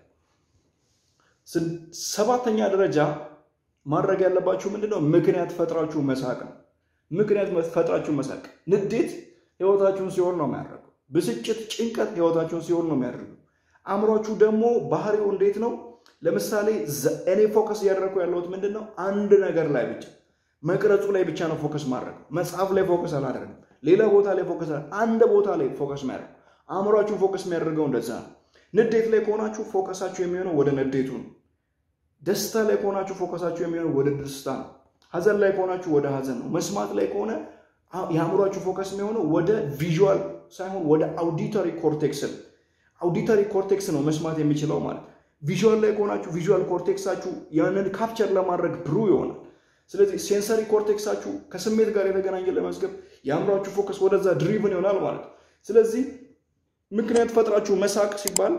ሰባተኛ ደረጃ ማድረግ ያለባችሁ ምንድነው? ምክንያት ፈጥራችሁ መሳቅ ነው። ምክንያት ፈጥራችሁ መሳቅ። ንዴት ህይወታችሁን ሲሆን ነው የሚያደርገው። ብስጭት፣ ጭንቀት ህይወታችሁን ሲሆን ነው የሚያደርገው። አእምሯችሁ ደግሞ ባህሪው እንዴት ነው? ለምሳሌ እኔ ፎከስ እያደረግኩ ያለሁት ምንድን ነው? አንድ ነገር ላይ ብቻ መቅረጹ ላይ ብቻ ነው ፎከስ ማድረግ። መጽሐፍ ላይ ፎከስ አላደረግም። ሌላ ቦታ ላይ ፎከስ አንድ ቦታ ላይ ፎከስ የሚያደርግ አእምሯችሁ ፎከስ የሚያደርገው እንደዛ ነው። ንዴት ላይ ከሆናችሁ ፎከሳችሁ የሚሆነው ወደ ንዴቱ ነው። ደስታ ላይ ከሆናችሁ ፎከሳችሁ የሚሆነው ወደ ደስታ ነው። ሀዘን ላይ ከሆናችሁ ወደ ሀዘን ነው። መስማት ላይ ከሆነ የአእምሯችሁ ፎከስ የሚሆነው ወደ ቪዥዋል ሳይሆን ወደ አውዲተሪ ኮርቴክስ ነው። አውዲተሪ ኮርቴክስ ነው መስማት የሚችለው ማለት ቪዥዋል ላይ ከሆናችሁ ቪዥዋል ኮርቴክሳችሁ ያንን ካፕቸር ለማድረግ ብሩ ይሆናል። ስለዚህ ሴንሰሪ ኮርቴክሳችሁ ከስሜት ጋር የተገናኘ ለመዝገብ የአእምሯችሁ ፎከስ ወደዛ ድሪቭን ይሆናል ማለት ስለዚህ ምክንያት ፈጥራችሁ መሳቅ ሲባል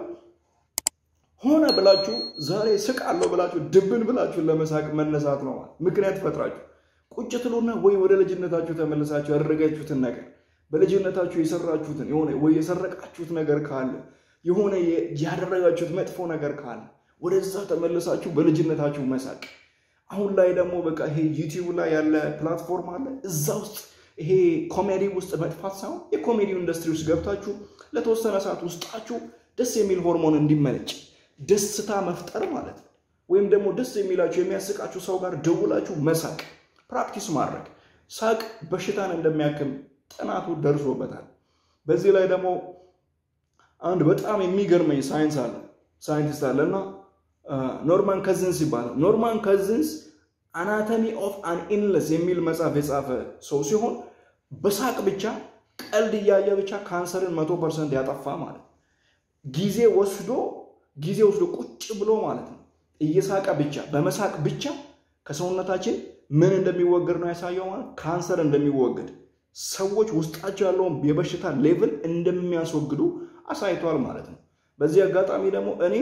ሆነ ብላችሁ ዛሬ ስቃለሁ ብላችሁ ድብን ብላችሁ ለመሳቅ መነሳት ነው ማለት ምክንያት ፈጥራችሁ ቁጭ ትሉና ወይ ወደ ልጅነታችሁ ተመልሳችሁ ያደረጋችሁትን ነገር በልጅነታችሁ የሰራችሁትን የሆነ ወይ የሰረቃችሁት ነገር ካለ የሆነ ያደረጋችሁት መጥፎ ነገር ካለ ወደዛ ተመልሳችሁ በልጅነታችሁ መሳቅ። አሁን ላይ ደግሞ በቃ ይሄ ዩቲዩብ ላይ ያለ ፕላትፎርም አለ። እዛ ውስጥ ይሄ ኮሜዲ ውስጥ መጥፋት ሳይሆን የኮሜዲ ኢንዱስትሪ ውስጥ ገብታችሁ ለተወሰነ ሰዓት ውስጣችሁ ደስ የሚል ሆርሞን እንዲመነጭ ደስታ መፍጠር ማለት ነው። ወይም ደግሞ ደስ የሚላችሁ የሚያስቃችሁ ሰው ጋር ደውላችሁ መሳቅ ፕራክቲስ ማድረግ። ሳቅ በሽታን እንደሚያክም ጥናቱ ደርሶበታል። በዚህ ላይ ደግሞ አንድ በጣም የሚገርመኝ ሳይንስ አለ ሳይንቲስት አለ እና ኖርማን ከዝንስ ይባላል። ኖርማን ከዝንስ አናቶሚ ኦፍ አን ኢልነስ የሚል መጽሐፍ የጻፈ ሰው ሲሆን በሳቅ ብቻ ቀልድ እያየ ብቻ ካንሰርን መቶ ፐርሰንት ያጠፋ ማለት ጊዜ ወስዶ ጊዜ ወስዶ ቁጭ ብሎ ማለት ነው እየሳቀ ብቻ በመሳቅ ብቻ ከሰውነታችን ምን እንደሚወገድ ነው ያሳየው ማለት ካንሰር እንደሚወገድ ሰዎች ውስጣቸው ያለውን የበሽታ ሌቭል እንደሚያስወግዱ አሳይቷል ማለት ነው። በዚህ አጋጣሚ ደግሞ እኔ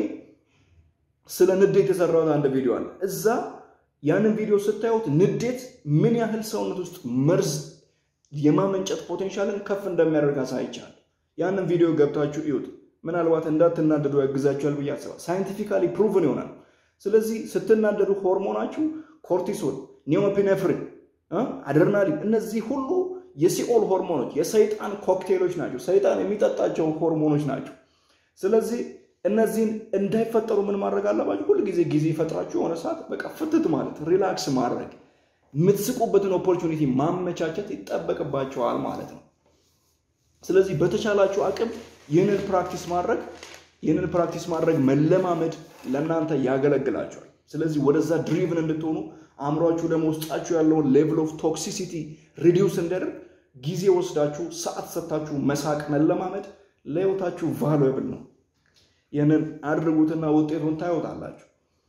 ስለ ንዴት የሰራሁት አንድ ቪዲዮ አለ። እዛ ያንን ቪዲዮ ስታዩት ንዴት ምን ያህል ሰውነት ውስጥ መርዝ የማመንጨት ፖቴንሻልን ከፍ እንደሚያደርግ አሳይቻል። ያንን ቪዲዮ ገብታችሁ እዩት። ምናልባት እንዳትናደዱ ያግዛችኋል ብዬ አስባለሁ። ሳይንቲፊካሊ ፕሩቭን ይሆናል። ስለዚህ ስትናደዱ ሆርሞናችሁ ኮርቲሶል፣ ኒዮፒኔፍሪን፣ አድርናሊን እነዚህ ሁሉ የሲኦል ሆርሞኖች የሰይጣን ኮክቴሎች ናቸው። ሰይጣን የሚጠጣቸው ሆርሞኖች ናቸው። ስለዚህ እነዚህን እንዳይፈጠሩ ምን ማድረግ አለባችሁ? ሁል ጊዜ ጊዜ ይፈጥራችሁ የሆነ ሰዓት በቃ ፍትት ማለት ሪላክስ ማድረግ የምትስቁበትን ኦፖርቹኒቲ ማመቻቸት ይጠበቅባቸዋል ማለት ነው። ስለዚህ በተቻላችሁ አቅም ይህንን ፕራክቲስ ማድረግ ይህንን ፕራክቲስ ማድረግ መለማመድ ለእናንተ ያገለግላቸዋል። ስለዚህ ወደዛ ድሪቭን እንድትሆኑ አእምሯችሁ ደግሞ ውስጣችሁ ያለውን ሌቭል ኦፍ ቶክሲሲቲ ሪዲውስ እንዲያደርግ ጊዜ ወስዳችሁ ሰዓት ሰጥታችሁ መሳቅ መለማመድ ለህይወታችሁ ቫሉብል ነው። ይህንን አድርጉትና ውጤቱን ታዩታላችሁ።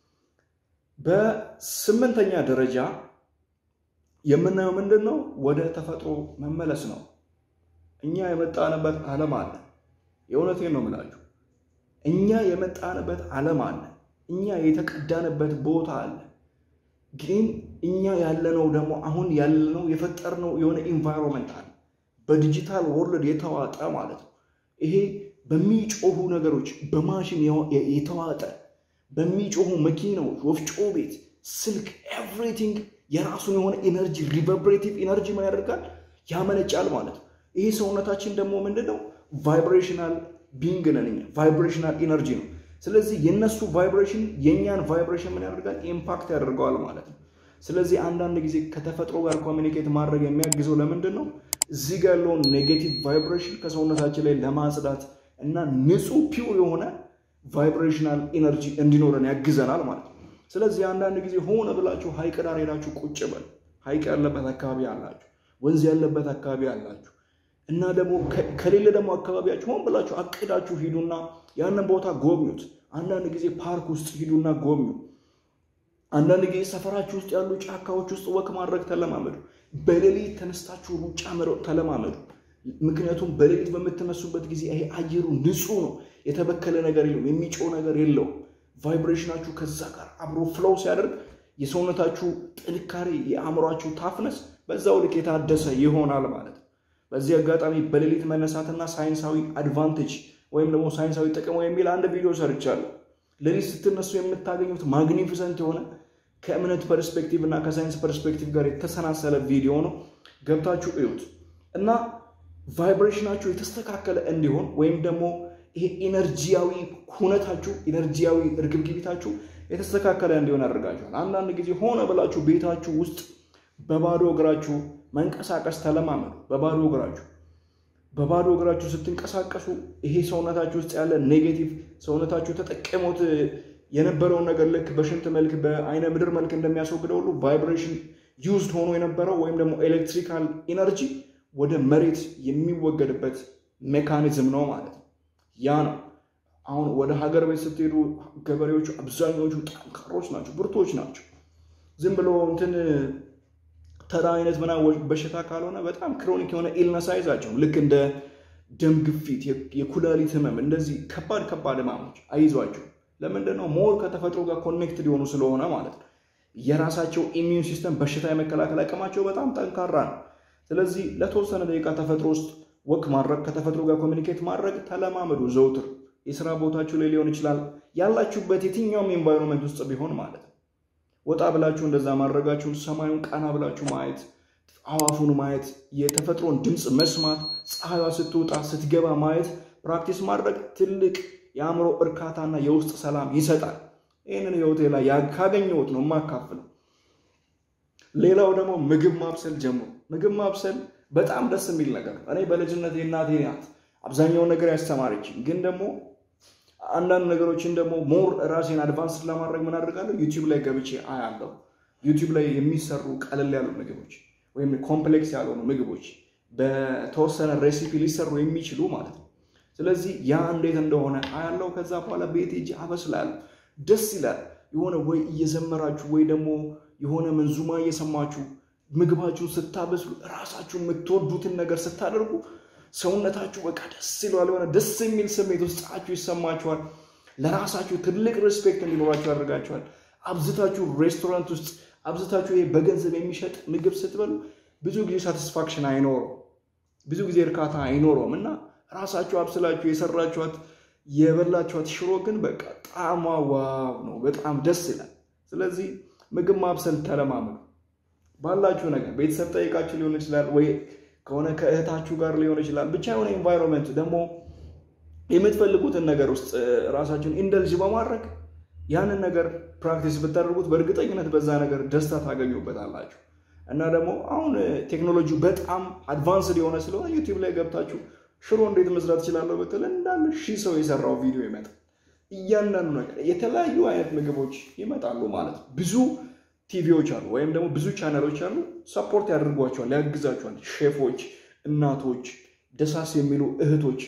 በስምንተኛ ደረጃ የምናየው ምንድን ነው? ወደ ተፈጥሮ መመለስ ነው። እኛ የመጣንበት ዓለም አለ። የእውነቴን ነው የምላችሁ። እኛ የመጣንበት ዓለም አለ። እኛ የተቀዳንበት ቦታ አለ። ግን እኛ ያለነው ደግሞ አሁን ያለነው የፈጠርነው የሆነ ኢንቫይሮንመንት አለ። በዲጂታል ወርልድ የተዋጠ ማለት ነው። ይሄ በሚጮሁ ነገሮች በማሽን የተዋጠ በሚጮሁ መኪናዎች፣ ወፍጮ ቤት፣ ስልክ፣ ኤቭሪቲንግ የራሱን የሆነ ኢነርጂ ሪቨርብሬቲቭ ኢነርጂ ምን ያደርጋል ያመነጫል ማለት ነው። ይሄ ሰውነታችን ደግሞ ምንድን ነው ቫይብሬሽናል ቢንግ ነን እኛ ቫይብሬሽናል ኢነርጂ ነው። ስለዚህ የነሱ ቫይብሬሽን የእኛን ቫይብሬሽን ምን ያደርጋል ኢምፓክት ያደርገዋል ማለት ነው። ስለዚህ አንዳንድ ጊዜ ከተፈጥሮ ጋር ኮሚኒኬት ማድረግ የሚያግዘው ለምንድን ነው እዚህ ጋር ያለውን ኔጌቲቭ ቫይብሬሽን ከሰውነታችን ላይ ለማጽዳት እና ንጹህ ፒውር የሆነ ቫይብሬሽናል ኢነርጂ እንዲኖረን ያግዘናል ማለት ነው። ስለዚህ አንዳንድ ጊዜ ሆነ ብላችሁ ሐይቅ ዳር ሄዳችሁ ቁጭ በል። ሐይቅ ያለበት አካባቢ አላችሁ፣ ወንዝ ያለበት አካባቢ አላችሁ እና ደግሞ ከሌለ ደግሞ አካባቢያችሁ ሆን ብላችሁ አቅዳችሁ ሂዱና ያንን ቦታ ጎብኙት። አንዳንድ ጊዜ ፓርክ ውስጥ ሂዱና ጎብኙ። አንዳንድ ጊዜ ሰፈራችሁ ውስጥ ያሉ ጫካዎች ውስጥ ወክ ማድረግ ተለማመዱ። በሌሊት ተነስታችሁ ሩጫ መሮጥ ተለማመዱ። ምክንያቱም በሌሊት በምትነሱበት ጊዜ ይሄ አየሩ ንጹህ ነው፣ የተበከለ ነገር የለውም፣ የሚጮህ ነገር የለውም። ቫይብሬሽናችሁ ከዛ ጋር አብሮ ፍሎው ሲያደርግ የሰውነታችሁ ጥንካሬ፣ የአእምሯችሁ ታፍነስ በዛው ልክ የታደሰ ይሆናል ማለት ነው። በዚህ አጋጣሚ በሌሊት መነሳትና ሳይንሳዊ አድቫንቴጅ ወይም ደግሞ ሳይንሳዊ ጥቅሙ የሚል አንድ ቪዲዮ ሰርቻለሁ። ሌሊት ስትነሱ የምታገኙት ማግኒፊሰንት የሆነ ከእምነት ፐርስፔክቲቭ እና ከሳይንስ ፐርስፔክቲቭ ጋር የተሰናሰለ ቪዲዮ ነው። ገብታችሁ እዩት እና ቫይብሬሽናችሁ የተስተካከለ እንዲሆን ወይም ደግሞ ይሄ ኢነርጂያዊ ሁነታችሁ ኢነርጂያዊ እርግብግቢታችሁ የተስተካከለ እንዲሆን ያደርጋችኋል። አንዳንድ ጊዜ ሆነ ብላችሁ ቤታችሁ ውስጥ በባዶ እግራችሁ መንቀሳቀስ ተለማመዱ። በባዶ እግራችሁ በባዶ እግራችሁ ስትንቀሳቀሱ ይሄ ሰውነታችሁ ውስጥ ያለ ኔጌቲቭ ሰውነታችሁ ተጠቀሙት የነበረውን ነገር ልክ በሽንት መልክ በአይነ ምድር መልክ እንደሚያስወግደው ሁሉ ቫይብሬሽን ዩዝድ ሆኖ የነበረው ወይም ደግሞ ኤሌክትሪካል ኢነርጂ ወደ መሬት የሚወገድበት ሜካኒዝም ነው ማለት ነው። ያ ነው አሁን ወደ ሀገር ቤት ስትሄዱ ገበሬዎቹ አብዛኛዎቹ ጠንካሮች ናቸው፣ ብርቶች ናቸው። ዝም ብሎ እንትን ተራ አይነት ምናምን በሽታ ካልሆነ በጣም ክሮኒክ የሆነ ኢልነስ አይዛቸውም። ልክ እንደ ደም ግፊት፣ የኩላሊት ህመም፣ እንደዚህ ከባድ ከባድ ህማሞች አይዟቸው። ለምንድን ነው? ሞር ከተፈጥሮ ጋር ኮኔክትድ የሆኑ ስለሆነ ማለት ነው። የራሳቸው ኢሚዩን ሲስተም በሽታ የመከላከል አቅማቸው በጣም ጠንካራ ነው። ስለዚህ ለተወሰነ ደቂቃ ተፈጥሮ ውስጥ ወክ ማድረግ ከተፈጥሮ ጋር ኮሚኒኬት ማድረግ ተለማመዱ። ዘውትር የስራ ቦታችሁ ላይ ሊሆን ይችላል፣ ያላችሁበት የትኛውም ኤንቫይሮንመንት ውስጥ ቢሆን ማለት ነው። ወጣ ብላችሁ እንደዛ ማድረጋችሁን ሰማዩን ቀና ብላችሁ ማየት፣ አዋፉን ማየት፣ የተፈጥሮን ድምፅ መስማት፣ ፀሐይዋ ስትወጣ ስትገባ ማየት ፕራክቲስ ማድረግ ትልቅ የአእምሮ እርካታና የውስጥ ሰላም ይሰጣል። ይህንን ህይወቴ ላይ ካገኘሁት ነው የማካፍለው። ሌላው ደግሞ ምግብ ማብሰል ጀምሩ። ምግብ ማብሰል በጣም ደስ የሚል ነገር ነው። እኔ በልጅነት የእናቴ ናት አብዛኛውን ነገር ያስተማረችኝ። ግን ደግሞ አንዳንድ ነገሮችን ደግሞ ሞር ራሴን አድቫንስ ለማድረግ ምን አድርጋለሁ? ዩቲዩብ ላይ ገብቼ አያለሁ። ዩቲዩብ ላይ የሚሰሩ ቀለል ያሉ ምግቦች ወይም ኮምፕሌክስ ያልሆኑ ምግቦች በተወሰነ ሬሲፒ ሊሰሩ የሚችሉ ማለት ነው። ስለዚህ ያ እንዴት እንደሆነ አያለው። ከዛ በኋላ ቤት ሄጄ አበስላለሁ። ደስ ይላል። የሆነ ወይ እየዘመራችሁ ወይ ደግሞ የሆነ መንዙማ እየሰማችሁ ምግባችሁን ስታበስሉ እራሳችሁ የምትወዱትን ነገር ስታደርጉ ሰውነታችሁ በቃ ደስ ይለዋል። የሆነ ደስ የሚል ስሜት ውስጣችሁ ይሰማችኋል። ለራሳችሁ ትልቅ ሬስፔክት እንዲኖራችሁ ያደርጋችኋል። አብዝታችሁ ሬስቶራንት ውስጥ አብዝታችሁ ይሄ በገንዘብ የሚሸጥ ምግብ ስትበሉ ብዙ ጊዜ ሳቲስፋክሽን አይኖረው፣ ብዙ ጊዜ እርካታ አይኖረውም እና ራሳችሁ አብስላችሁ የሰራችኋት የበላችኋት ሽሮ ግን በቃ ጣዕሟ ዋው ነው፣ በጣም ደስ ይላል። ስለዚህ ምግብ ማብሰል ተለማመዱ። ባላችሁ ነገር ቤተሰብ ጠይቃችሁ ሊሆን ይችላል ወይ ከሆነ ከእህታችሁ ጋር ሊሆን ይችላል። ብቻ የሆነ ኤንቫይሮንመንት ደግሞ የምትፈልጉትን ነገር ውስጥ ራሳችሁን ኢንደልጅ በማድረግ ያንን ነገር ፕራክቲስ ብታደርጉት በእርግጠኝነት በዛ ነገር ደስታ ታገኙበታላችሁ። እና ደግሞ አሁን ቴክኖሎጂ በጣም አድቫንስድ የሆነ ስለሆነ ዩቲዩብ ላይ ገብታችሁ ሽሮ እንዴት መስራት እችላለሁ ብትል እንዳለ ሺህ ሰው የሰራው ቪዲዮ ይመጣል። እያንዳንዱ ነገር የተለያዩ አይነት ምግቦች ይመጣሉ ማለት ነው። ብዙ ቲቪዎች አሉ ወይም ደግሞ ብዙ ቻናሎች አሉ። ሰፖርት ያደርጓቸዋል፣ ያግዛቸዋል። ሼፎች፣ እናቶች፣ ደሳስ የሚሉ እህቶች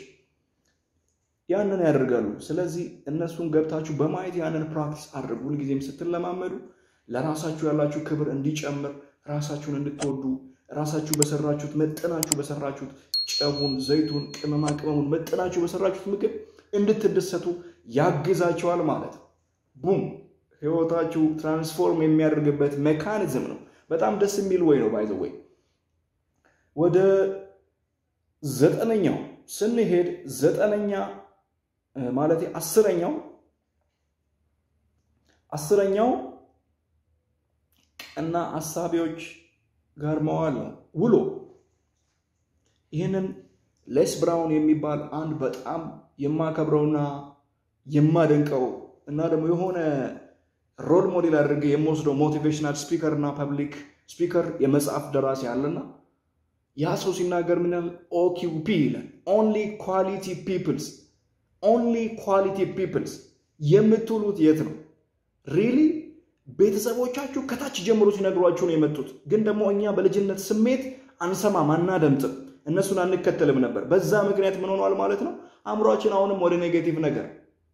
ያንን ያደርጋሉ። ስለዚህ እነሱን ገብታችሁ በማየት ያንን ፕራክቲስ አድርጉ። ሁልጊዜም ስትለማመዱ ለራሳችሁ ያላችሁ ክብር እንዲጨምር፣ ራሳችሁን እንድትወዱ፣ ራሳችሁ በሰራችሁት መጠናችሁ በሰራችሁት ጨቡን፣ ዘይቱን፣ ቅመማ ቅመሙን መጠናችሁ በሰራችሁት ምግብ እንድትደሰቱ ያግዛቸዋል ማለት ነው። ቡም ህይወታችሁ ትራንስፎርም የሚያደርግበት ሜካኒዝም ነው። በጣም ደስ የሚል ወይ ነው ባይዘ ወይ። ወደ ዘጠነኛው ስንሄድ ዘጠነኛ ማለት አስረኛው አስረኛው ቀና አሳቢዎች ጋር መዋል ነው ውሎ። ይህንን ሌስ ብራውን የሚባል አንድ በጣም የማከብረውና የማደንቀው እና ደግሞ የሆነ ሮል ሞዴል አድርገ የምወስደው ሞቲቬሽናል ስፒከር እና ፐብሊክ ስፒከር የመጽሐፍ ደራሲ አለና ያ ሰው ሲናገር ምን ያህል ኦኪፒ ይላል። ኦንሊ ኳሊቲ ፒፕልስ ኦንሊ ኳሊቲ ፒፕልስ የምትውሉት የት ነው? ሪሊ ቤተሰቦቻችሁ ከታች ጀምሮ ሲነግሯችሁ ነው የመጡት። ግን ደግሞ እኛ በልጅነት ስሜት አንሰማም፣ አናደምጥም፣ እነሱን አንከተልም ነበር። በዛ ምክንያት ምን ሆኗል ማለት ነው? አእምሯችን አሁንም ወደ ኔጌቲቭ ነገር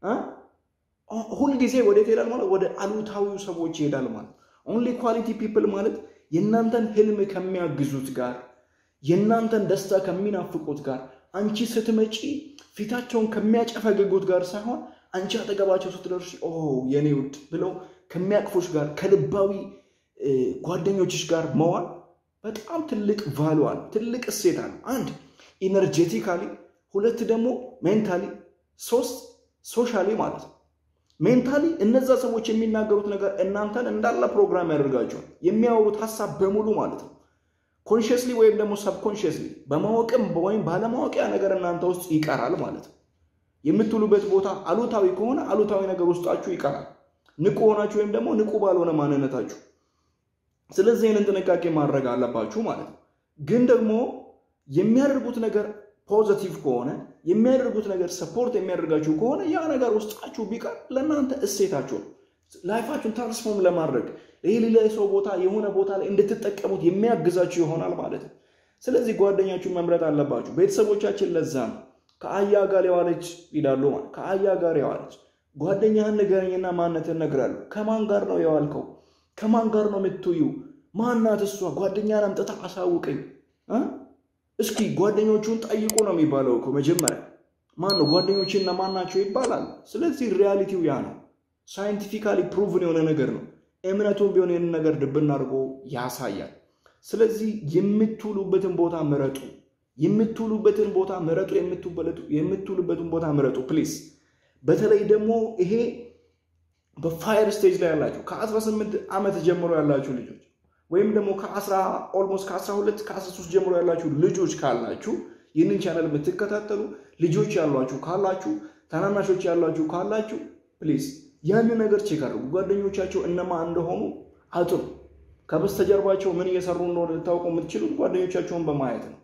ሁልጊዜ ወዴት ይሄዳል ማለት ወደ አሉታዊው ሰዎች ይሄዳል ማለት ኦንሊ ኳሊቲ ፒፕል ማለት የእናንተን ህልም ከሚያግዙት ጋር የእናንተን ደስታ ከሚናፍቁት ጋር አንቺ ስትመጪ ፊታቸውን ከሚያጨፈግጉት ጋር ሳይሆን አንቺ አጠገባቸው ስትደርሺ ኦ የኔ ውድ ብለው ከሚያቅፎች ጋር ከልባዊ ጓደኞችሽ ጋር መዋል በጣም ትልቅ ቫሉ አለ፣ ትልቅ እሴት አለ። አንድ ኢነርጄቲካሊ፣ ሁለት ደግሞ ሜንታሊ፣ ሶስት ሶሻሊ ማለት ነው። ሜንታሊ እነዛ ሰዎች የሚናገሩት ነገር እናንተን እንዳለ ፕሮግራም ያደርጋቸዋል። የሚያወሩት ሀሳብ በሙሉ ማለት ነው ኮንሽስሊ ወይም ደግሞ ሰብኮንሽስሊ በማወቅም ወይም ባለማወቂያ ነገር እናንተ ውስጥ ይቀራል ማለት ነው። የምትውሉበት ቦታ አሉታዊ ከሆነ አሉታዊ ነገር ውስጣችሁ ይቀራል፣ ንቁ ሆናችሁ ወይም ደግሞ ንቁ ባልሆነ ማንነታችሁ። ስለዚህ ይህንን ጥንቃቄ ማድረግ አለባችሁ ማለት ነው። ግን ደግሞ የሚያደርጉት ነገር ፖዘቲቭ ከሆነ የሚያደርጉት ነገር ሰፖርት የሚያደርጋችሁ ከሆነ ያ ነገር ውስጣችሁ ቢቀር ለእናንተ እሴታችሁ ነው። ላይፋችሁን ትራንስፎርም ለማድረግ ይህ ሌላ ሰው ቦታ የሆነ ቦታ ላይ እንድትጠቀሙት የሚያግዛችሁ ይሆናል ማለት ነው። ስለዚህ ጓደኛችሁን መምረጥ አለባችሁ። ቤተሰቦቻችን ለዛ ነው ከአህያ ጋር የዋለች ይላሉ ማለት ከአህያ ጋር የዋለች ጓደኛህን ንገረኝና ማንነትን እነግርሃለሁ። ከማን ጋር ነው የዋልከው? ከማን ጋር ነው የምትውዩ? ማናት እሷ? ጓደኛን አምጥታ አሳውቀኝ። እስኪ ጓደኞቹን ጠይቁ ነው የሚባለው እኮ መጀመሪያ። ማን ነው ጓደኞችና ማን ናቸው ይባላል። ስለዚህ ሪያሊቲው ያ ነው። ሳይንቲፊካሊ ፕሩቭን የሆነ ነገር ነው። እምነቱን ቢሆን ይህንን ነገር ድብን አድርጎ ያሳያል። ስለዚህ የምትውሉበትን ቦታ ምረጡ። የምትውሉበትን ቦታ ምረጡ። የምትውሉበትን ቦታ ምረጡ ፕሊዝ። በተለይ ደግሞ ይሄ በፋየር ስቴጅ ላይ ያላችሁ ከ18 ዓመት ጀምሮ ያላችሁ ልጆች ወይም ደግሞ ኦልሞስት ከ12 ከ13 ጀምሮ ያላችሁ ልጆች ካላችሁ ይህንን ቻናል የምትከታተሉ ልጆች ያሏችሁ ካላችሁ ታናናሾች ያሏችሁ ካላችሁ ፕሊዝ ያንን ነገር ቼክ አድርጉ። ጓደኞቻቸው እነማ እንደሆኑ አጥሩ። ከበስተጀርባቸው ምን እየሰሩ እንደሆነ ልታውቁ የምትችሉት ጓደኞቻቸውን በማየት ነው።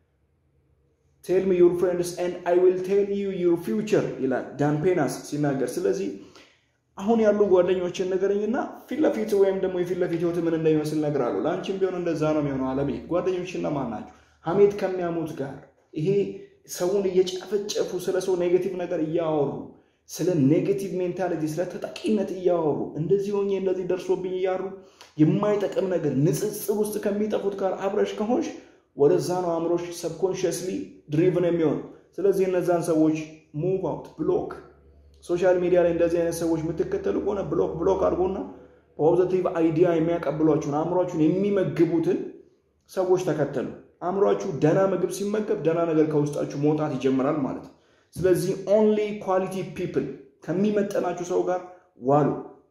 ቴል ሚ ዩር ፍሬንድስ ኤንድ አይ ዊል ቴል ዩ ዩር ፊውቸር ይላል ዳን ፔናስ ሲናገር። ስለዚህ አሁን ያሉ ጓደኞችን ነገረኝና ፊት ለፊት ወይም ደግሞ የፊት ለፊት ህይወት ምን እንደሚመስል እነግርሃለሁ። ለአንቺም ቢሆን እንደዛ ነው የሚሆነው። አለሜ ጓደኞችና ማን ናቸው? ሀሜት ከሚያሙት ጋር ይሄ ሰውን እየጨፈጨፉ ስለ ሰው ኔጌቲቭ ነገር እያወሩ ስለ ኔጌቲቭ ሜንታሊቲ ስለ ተጠቂነት እያወሩ እንደዚህ ሆኜ እንደዚህ ደርሶብኝ እያሉ የማይጠቅም ነገር ንጽጽር ውስጥ ከሚጠፉት ጋር አብረሽ ከሆንሽ ወደዛ ነው አእምሮሽ ሰብኮንሽስሊ ድሪቭን የሚሆን። ስለዚህ እነዛን ሰዎች ሙቭ አውት ብሎክ። ሶሻል ሚዲያ ላይ እንደዚህ አይነት ሰዎች የምትከተሉ ከሆነ ብሎክ ብሎክ አድርጎና ፖዘቲቭ አይዲያ የሚያቀብሏችሁን አእምሯችሁን የሚመግቡትን ሰዎች ተከተሉ። አእምሯችሁ ደና ምግብ ሲመገብ ደና ነገር ከውስጣችሁ መውጣት ይጀምራል ማለት ነው። ስለዚህ ኦንሊ ኳሊቲ ፒፕል ከሚመጠናችሁ ሰው ጋር ዋሉ።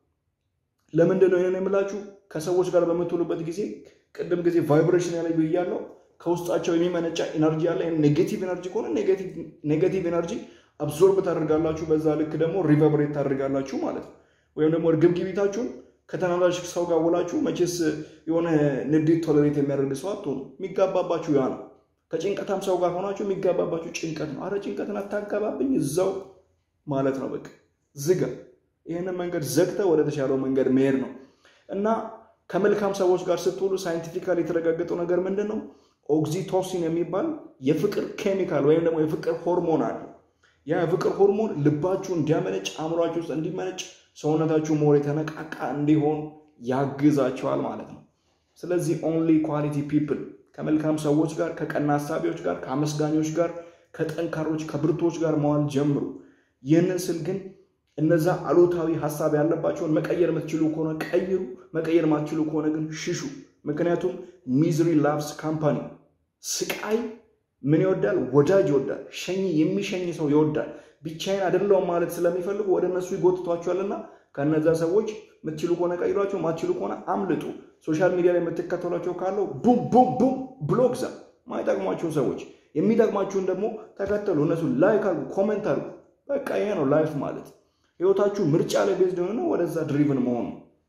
ለምንድን ነው ይህን የምላችሁ? ከሰዎች ጋር በምትውሉበት ጊዜ ቅድም ጊዜ ቫይብሬሽን ያለ ብያለው ከውስጣቸው የሚመነጫ ኢነርጂ ያለ ኔጌቲቭ ኤነርጂ ከሆነ ኔጌቲቭ ኤነርጂ አብዞርብ ታደርጋላችሁ። በዛ ልክ ደግሞ ሪቨብሬት ታደርጋላችሁ ማለት ነው። ወይም ደግሞ እርግብግቢታችሁን ከተናዳጅ ሰው ጋር ውላችሁ መቼስ የሆነ ንዴት ቶለሬት የሚያደርግ ሰው አትሆኑ። የሚጋባባችሁ ያ ነው። ከጭንቀታም ሰው ጋር ሆናችሁ የሚጋባባችሁ ጭንቀት ነው። አረ ጭንቀትን አታጋባብኝ እዛው ማለት ነው። በቃ ዝጋ። ይህንን መንገድ ዘግተ ወደ ተሻለው መንገድ መሄድ ነው እና ከመልካም ሰዎች ጋር ስትውሉ ሳይንቲፊካሊ የተረጋገጠው ነገር ምንድን ነው? ኦክሲቶሲን የሚባል የፍቅር ኬሚካል ወይም ደግሞ የፍቅር ሆርሞን አለ። ያ የፍቅር ሆርሞን ልባችሁ እንዲያመነጭ፣ አእምሯችሁ ውስጥ እንዲመነጭ፣ ሰውነታችሁ ሞር የተነቃቃ እንዲሆን ያግዛቸዋል ማለት ነው። ስለዚህ ኦንሊ ኳሊቲ ፒፕል ከመልካም ሰዎች ጋር፣ ከቀና ሀሳቢዎች ጋር፣ ከአመስጋኞች ጋር፣ ከጠንካሮች ከብርቶች ጋር መዋል ጀምሩ። ይህንን ስል ግን እነዛ አሉታዊ ሀሳብ ያለባቸውን መቀየር የምትችሉ ከሆነ ቀይሩ፣ መቀየር ማትችሉ ከሆነ ግን ሽሹ። ምክንያቱም ሚዝሪ ላቭስ ካምፓኒ፣ ስቃይ ምን ይወዳል? ወዳጅ ይወዳል። ሸኝ የሚሸኝ ሰው ይወዳል። ብቻዬን አይደለሁም ማለት ስለሚፈልጉ ወደ እነሱ ይጎትቷቸዋልና ከነዛ ሰዎች የምትችሉ ከሆነ ቀይሯቸው፣ ማትችሉ ከሆነ አምልጡ። ሶሻል ሚዲያ ላይ የምትከተሏቸው ካለው ቡም ቡም ቡም ብሎክ ዛ ማይጠቅሟቸውን ሰዎች የሚጠቅማችሁን ደግሞ ተከተሉ። እነሱ ላይክ አድርጉ፣ ኮሜንት አድርጉ። በቃ ይሄ ነው ላይፍ ማለት። ህይወታችሁ ምርጫ ላይ ቤዝድ የሆነ ወደዛ ድሪቭን መሆኑ።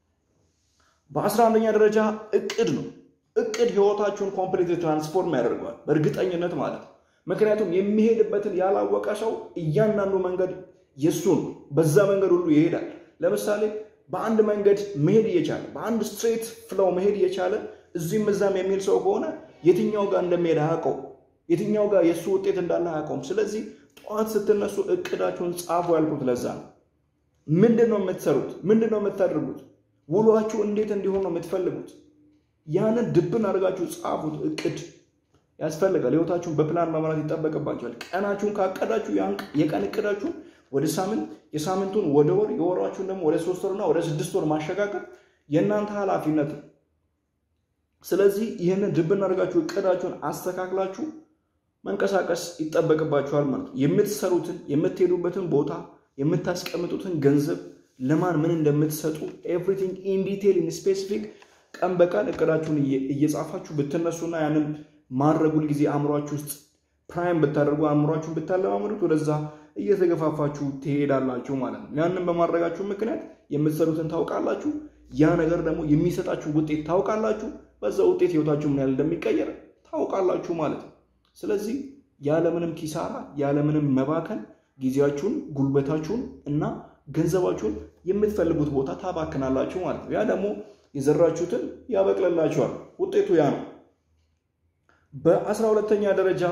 በአስራ አንደኛ ደረጃ እቅድ ነው። እቅድ ህይወታችሁን ኮምፕሊት ትራንስፎርም ያደርገዋል በእርግጠኝነት ማለት ነው። ምክንያቱም የሚሄድበትን ያላወቀ ሰው እያንዳንዱ መንገድ የሱ ነው። በዛ መንገድ ሁሉ ይሄዳል። ለምሳሌ በአንድ መንገድ መሄድ እየቻለ በአንድ ስትሬት ፍለው መሄድ እየቻለ እዚህም እዛም የሚል ሰው ከሆነ የትኛው ጋር እንደሚሄድ አያውቀው፣ የትኛው ጋር የእሱ ውጤት እንዳለ አያውቀውም። ስለዚህ ጠዋት ስትነሱ እቅዳችሁን ጻፉ ያልኩት ለዛ ነው። ምንድን ነው የምትሰሩት? ምንድን ነው የምታደርጉት? ውሏችሁ እንዴት እንዲሆን ነው የምትፈልጉት? ያንን ድብን አድርጋችሁ ጻፉት። እቅድ ያስፈልጋል። ህይወታችሁን በፕላን መምራት ይጠበቅባችኋል። ቀናችሁን ካቀዳችሁ የቀን እቅዳችሁን ወደ ሳምንት፣ የሳምንቱን ወደ ወር፣ የወሯችሁን ደግሞ ወደ ሶስት ወርና ወደ ስድስት ወር ማሸጋገር የእናንተ ኃላፊነት ነው። ስለዚህ ይህንን ድብን አድርጋችሁ እቅዳችሁን አስተካክላችሁ መንቀሳቀስ ይጠበቅባችኋል ማለት ነው። የምትሰሩትን የምትሄዱበትን ቦታ የምታስቀምጡትን ገንዘብ ለማን ምን እንደምትሰጡ ኤቭሪቲንግ ኢን ዲቴል ኢን ስፔሲፊክ ቀን በቀን እቅዳችሁን እየጻፋችሁ ብትነሱና ያንን ማድረግ ሁልጊዜ አእምሯችሁ ውስጥ ፕራይም ብታደርጉ አእምሯችሁን ብታለማመዱት ወደዛ እየተገፋፋችሁ ትሄዳላችሁ ማለት ነው። ያንን በማድረጋችሁ ምክንያት የምትሰሩትን ታውቃላችሁ። ያ ነገር ደግሞ የሚሰጣችሁ ውጤት ታውቃላችሁ። በዛ ውጤት ህይወታችሁ ምን ያህል እንደሚቀየር ታውቃላችሁ ማለት ነው። ስለዚህ ያለምንም ኪሳራ ያለምንም መባከን ጊዜያችሁን፣ ጉልበታችሁን እና ገንዘባችሁን የምትፈልጉት ቦታ ታባክናላችሁ ማለት ነው። ያ ደግሞ የዘራችሁትን ያበቅልላችኋል። ውጤቱ ያ ነው። በአስራ ሁለተኛ ደረጃ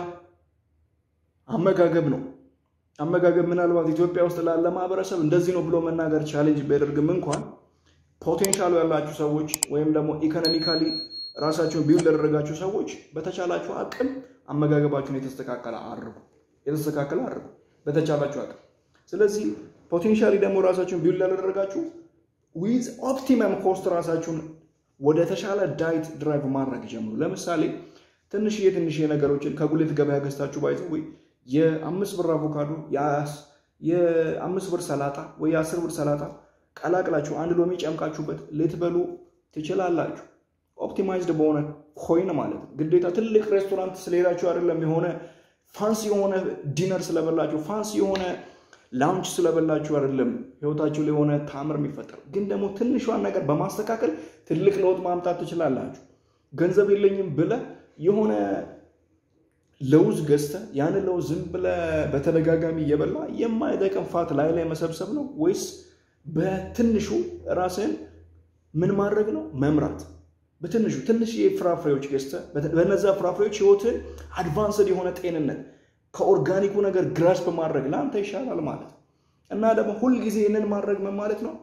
አመጋገብ ነው። አመጋገብ ምናልባት ኢትዮጵያ ውስጥ ላለ ማህበረሰብ እንደዚህ ነው ብሎ መናገር ቻሌንጅ ቢያደርግም እንኳን ፖቴንሻሉ ያላችሁ ሰዎች ወይም ደግሞ ኢኮኖሚካሊ ራሳቸውን ቢውል ያደረጋችሁ ሰዎች በተቻላችሁ አቅም አመጋገባችሁን የተስተካከለ አድርጉ የተስተካከለ አድርጉ በተቻላችሁ አቅም። ስለዚህ ፖቴንሻሊ ደግሞ ራሳችሁን ቢውል ያደረጋችሁ ዊዝ ኦፕቲመም ኮስት ራሳችሁን ወደ ተሻለ ዳይት ድራይቭ ማድረግ ጀምሩ። ለምሳሌ ትንሽዬ ትንሽዬ ነገሮችን ከጉሌት ገበያ ገዝታችሁ ባይዘ ወይ የአምስት ብር አቮካዶ የአምስት ብር ሰላጣ ወይ የአስር ብር ሰላጣ ቀላቅላችሁ አንድ ሎሚ ጨምቃችሁበት ልትበሉ ትችላላችሁ። ኦፕቲማይዝድ በሆነ ኮይን ማለት ነው። ግዴታ ትልቅ ሬስቶራንት ስለሄዳችሁ አይደለም። የሆነ ፋንሲ የሆነ ዲነር ስለበላችሁ ፋንሲ የሆነ ላውንች ስለበላችሁ አይደለም ህይወታችሁ ላይ የሆነ ታምር የሚፈጠር ግን ደግሞ ትንሿን ነገር በማስተካከል ትልቅ ለውጥ ማምጣት ትችላላችሁ። ገንዘብ የለኝም ብለህ የሆነ ለውዝ ገዝተህ ያንን ለውዝ ዝም ብለህ በተደጋጋሚ እየበላ የማይጠቅም ፋት ላይ ላይ መሰብሰብ ነው ወይስ በትንሹ ራስህን ምን ማድረግ ነው መምራት? በትንሹ ትንሽ ፍራፍሬዎች ገዝተህ በነዛ ፍራፍሬዎች ህይወትን አድቫንስድ የሆነ ጤንነት ከኦርጋኒኩ ነገር ግራስ በማድረግ ለአንተ ይሻላል ማለት እና ደግሞ ሁልጊዜ ይህንን ማድረግ ምን ማለት ነው?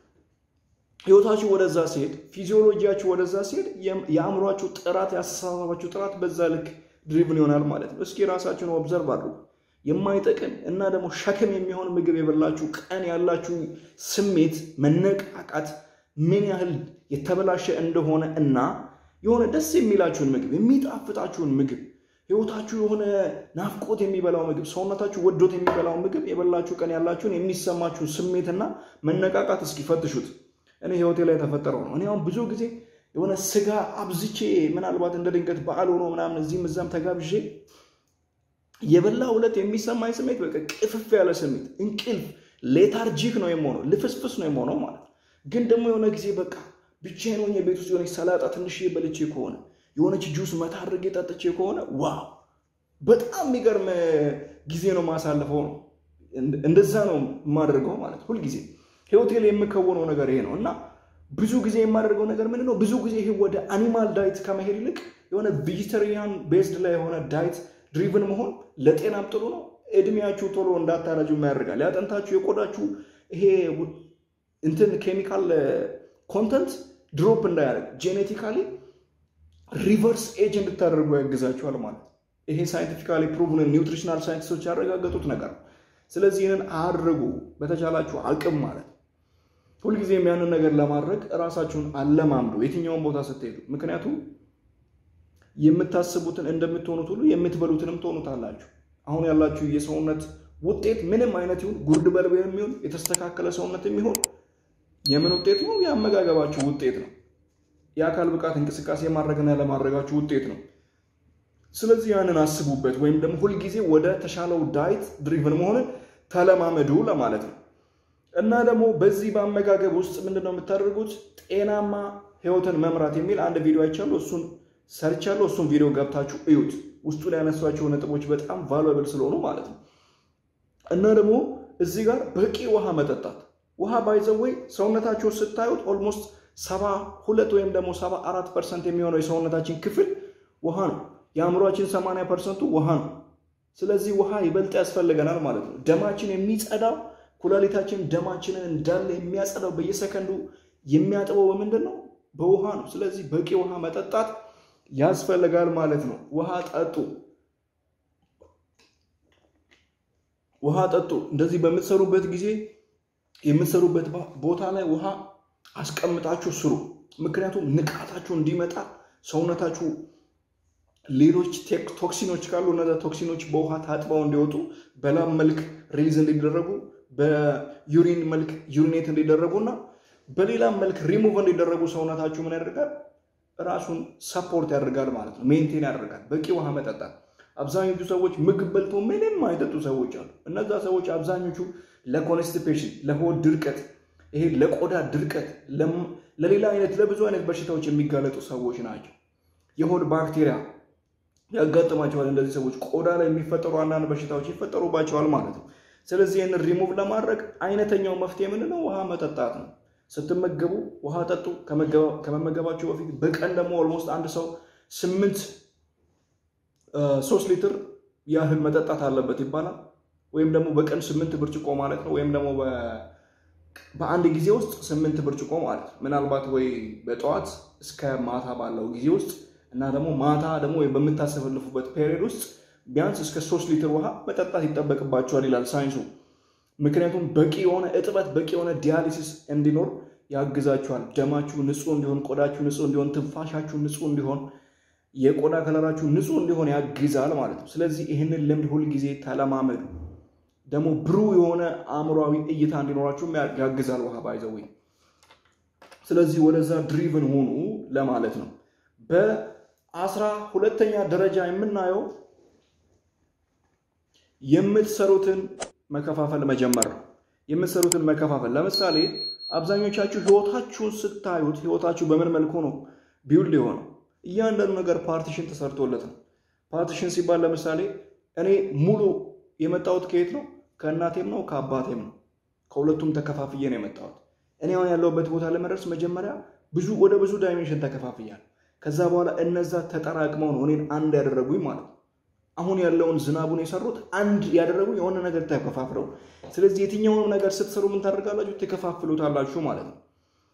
ህይወታችሁ ወደዛ ሲሄድ፣ ፊዚዮሎጂያችሁ ወደዛ ሲሄድ የአእምሯችሁ ጥራት፣ የአስተሳሰባችሁ ጥራት በዛ ልክ ድሪቭን ይሆናል ማለት ነው። እስኪ ራሳችሁን ኦብዘርቭ አድርጉ። የማይጠቅም እና ደግሞ ሸክም የሚሆን ምግብ የበላችሁ ቀን ያላችሁ ስሜት መነቃቃት ምን ያህል የተበላሸ እንደሆነ እና የሆነ ደስ የሚላችሁን ምግብ የሚጣፍጣችሁን ምግብ ህይወታችሁ የሆነ ናፍቆት የሚበላው ምግብ ሰውነታችሁ ወዶት የሚበላው ምግብ የበላችሁ ቀን ያላችሁን የሚሰማችሁን ስሜትና መነቃቃት እስኪ ፈትሹት። እኔ ህይወቴ ላይ የተፈጠረው ነው። እኔ አሁን ብዙ ጊዜ የሆነ ስጋ አብዝቼ ምናልባት እንደ ድንገት በዓል ሆኖ ምናምን እዚህም እዛም ተጋብዤ የበላ ሁለት የሚሰማኝ ስሜት በቃ ቅፍፍ ያለ ስሜት እንቅልፍ ሌታርጂክ ነው የምሆነው፣ ልፍስፍስ ነው የምሆነው ማለት ግን ደግሞ የሆነ ጊዜ በቃ ብቻዬን ሆኜ ቤት ውስጥ የሆነች ሰላጣ ትንሽዬ በልቼ ከሆነ የሆነች ጁስ መታ አድርጌ ጠጥቼ ከሆነ ዋው በጣም የሚገርም ጊዜ ነው ማሳለፈው ነው። እንደዛ ነው የማደርገው ማለት ሁልጊዜ ህይወቴ ላይ የምከውነው ነገር ይሄ ነው እና ብዙ ጊዜ የማደርገው ነገር ምንድን ነው? ብዙ ጊዜ ይሄ ወደ አኒማል ዳይት ከመሄድ ይልቅ የሆነ ቬጂተሪያን ቤዝድ ላይ የሆነ ዳይት ድሪቭን መሆን ለጤናም ጥሩ ነው። እድሜያችሁ ቶሎ እንዳታረጁ ያደርጋል። ያጠንታችሁ የቆዳችሁ ይሄ እንትን ኬሚካል ኮንተንት ድሮፕ እንዳያደርግ ጄኔቲካሊ ሪቨርስ ኤጅ እንድታደርጉ ያግዛችኋል ማለት ይሄ ሳይንቲፊካሊ ፕሩቭን ኒውትሪሽናል ሳይንቲስቶች ያረጋገጡት ነገር ነው። ስለዚህ ይህንን አድርጉ በተቻላችሁ አቅም ማለት ሁልጊዜም ያንን ነገር ለማድረግ እራሳችሁን አለማምዱ የትኛውን ቦታ ስትሄዱ። ምክንያቱም የምታስቡትን እንደምትሆኑት ሁሉ የምትበሉትንም ትሆኑታላችሁ። አሁን ያላችሁ የሰውነት ውጤት ምንም አይነት ይሁን ጉርድ በልብ የሚሆን የተስተካከለ ሰውነት የሚሆን የምን ውጤት ነው? የአመጋገባችሁ ውጤት ነው። የአካል ብቃት እንቅስቃሴ ማድረግና ለማድረጋችሁ ውጤት ነው። ስለዚህ ያንን አስቡበት፣ ወይም ደግሞ ሁልጊዜ ወደ ተሻለው ዳይት ድሪቭን መሆንን ተለማመዱ ለማለት ነው። እና ደግሞ በዚህ በአመጋገብ ውስጥ ምንድን ነው የምታደርጉት? ጤናማ ህይወትን መምራት የሚል አንድ ቪዲዮ አይቻለሁ። እሱን ሰርቻለሁ። እሱን ቪዲዮ ገብታችሁ እዩት። ውስጡ ላይ ያነሷቸው ነጥቦች በጣም ቫሉብል ስለሆኑ ማለት ነው። እና ደግሞ እዚህ ጋር በቂ ውሃ መጠጣት። ውሃ ባይዘወይ ሰውነታችሁ ስታዩት ኦልሞስት ሰባ ሁለት ወይም ደግሞ ሰባ አራት ፐርሰንት የሚሆነው የሰውነታችን ክፍል ውሃ ነው። የአእምሯችን ሰማንያ ፐርሰንቱ ውሃ ነው። ስለዚህ ውሃ ይበልጥ ያስፈልገናል ማለት ነው። ደማችን የሚጸዳው ኩላሊታችን ደማችንን እንዳለ የሚያጸዳው በየሰከንዱ የሚያጥበው በምንድን ነው? በውሃ ነው። ስለዚህ በቂ ውሃ መጠጣት ያስፈልጋል ማለት ነው። ውሃ ጠጡ፣ ውሃ ጠጡ። እንደዚህ በምትሰሩበት ጊዜ የምትሰሩበት ቦታ ላይ ውሃ አስቀምጣችሁ ስሩ። ምክንያቱም ንቃታችሁ እንዲመጣ ሰውነታችሁ ሌሎች ቶክሲኖች ካሉ እነዛ ቶክሲኖች በውሃ ታጥበው እንዲወጡ በላብ መልክ ሪሊዝ እንዲደረጉ በዩሪን መልክ ዩሪኔት እንዲደረጉ እና በሌላም መልክ ሪሙቭ እንዲደረጉ ሰውነታችሁ ምን ያደርጋል? ራሱን ሰፖርት ያደርጋል ማለት ነው። ሜንቴን ያደርጋል። በቂ ውሃ መጠጣት። አብዛኞቹ ሰዎች ምግብ በልቶ ምንም አይጠጡ ሰዎች አሉ። እነዛ ሰዎች አብዛኞቹ ለኮንስቲፔሽን፣ ለሆድ ድርቀት፣ ይሄ ለቆዳ ድርቀት፣ ለሌላ አይነት ለብዙ አይነት በሽታዎች የሚጋለጡ ሰዎች ናቸው። የሆድ ባክቴሪያ ያጋጥማቸዋል። እንደዚህ ሰዎች ቆዳ ላይ የሚፈጠሩ አንዳንድ በሽታዎች ይፈጠሩባቸዋል ማለት ነው። ስለዚህ ይህንን ሪሙቭ ለማድረግ አይነተኛው መፍትሄ ምንድነው? ውሃ መጠጣት ነው። ስትመገቡ ውሃ ጠጡ። ከመመገባቸው በፊት በቀን ደግሞ ኦልሞስት አንድ ሰው ስምንት ሶስት ሊትር ያህል መጠጣት አለበት ይባላል። ወይም ደግሞ በቀን ስምንት ብርጭቆ ማለት ነው። ወይም ደግሞ በአንድ ጊዜ ውስጥ ስምንት ብርጭቆ ማለት ነው። ምናልባት ወይ በጠዋት እስከ ማታ ባለው ጊዜ ውስጥ እና ደግሞ ማታ ደግሞ በምታሰፈልፉበት ፔሪዮድ ውስጥ ቢያንስ እስከ ሶስት ሊትር ውሃ መጠጣት ይጠበቅባቸዋል ይላል ሳይንሱ። ምክንያቱም በቂ የሆነ እጥበት በቂ የሆነ ዲያሊሲስ እንዲኖር ያግዛችኋል። ደማችሁ ንጹህ እንዲሆን፣ ቆዳችሁ ንጹህ እንዲሆን፣ ትንፋሻችሁ ንጹህ እንዲሆን፣ የቆዳ ከለራችሁ ንጹህ እንዲሆን ያግዛል ማለት ነው። ስለዚህ ይህንን ልምድ ሁልጊዜ ተለማመዱ። ደግሞ ብሩህ የሆነ አእምሯዊ እይታ እንዲኖራችሁም ያግዛል ውሃ ባይዘዌ። ስለዚህ ወደዛ ድሪቭን ሆኑ ለማለት ነው። በአስራ ሁለተኛ ደረጃ የምናየው የምትሰሩትን መከፋፈል መጀመር ነው። የምትሰሩትን መከፋፈል ለምሳሌ አብዛኞቻችሁ ህይወታችሁን ስታዩት ህይወታችሁ በምን መልኩ ነው ቢውልድ የሆነው? እያንዳንዱ ነገር ፓርቲሽን ተሰርቶለት ነው። ፓርቲሽን ሲባል ለምሳሌ እኔ ሙሉ የመጣሁት ከየት ነው? ከእናቴም ነው ከአባቴም ነው። ከሁለቱም ተከፋፍዬ ነው የመጣሁት። እኔ አሁን ያለሁበት ቦታ ለመድረስ መጀመሪያ ብዙ ወደ ብዙ ዳይሜንሽን ተከፋፍያል። ከዛ በኋላ እነዛ ተጠራቅመው ነው እኔን አንድ ያደረጉኝ ማለት ነው። አሁን ያለውን ዝናቡን የሰሩት አንድ ያደረጉ የሆነ ነገር ተከፋፍለው። ስለዚህ የትኛውንም ነገር ስትሰሩ ምን ታደርጋላችሁ? ትከፋፍሉታላችሁ ማለት ነው።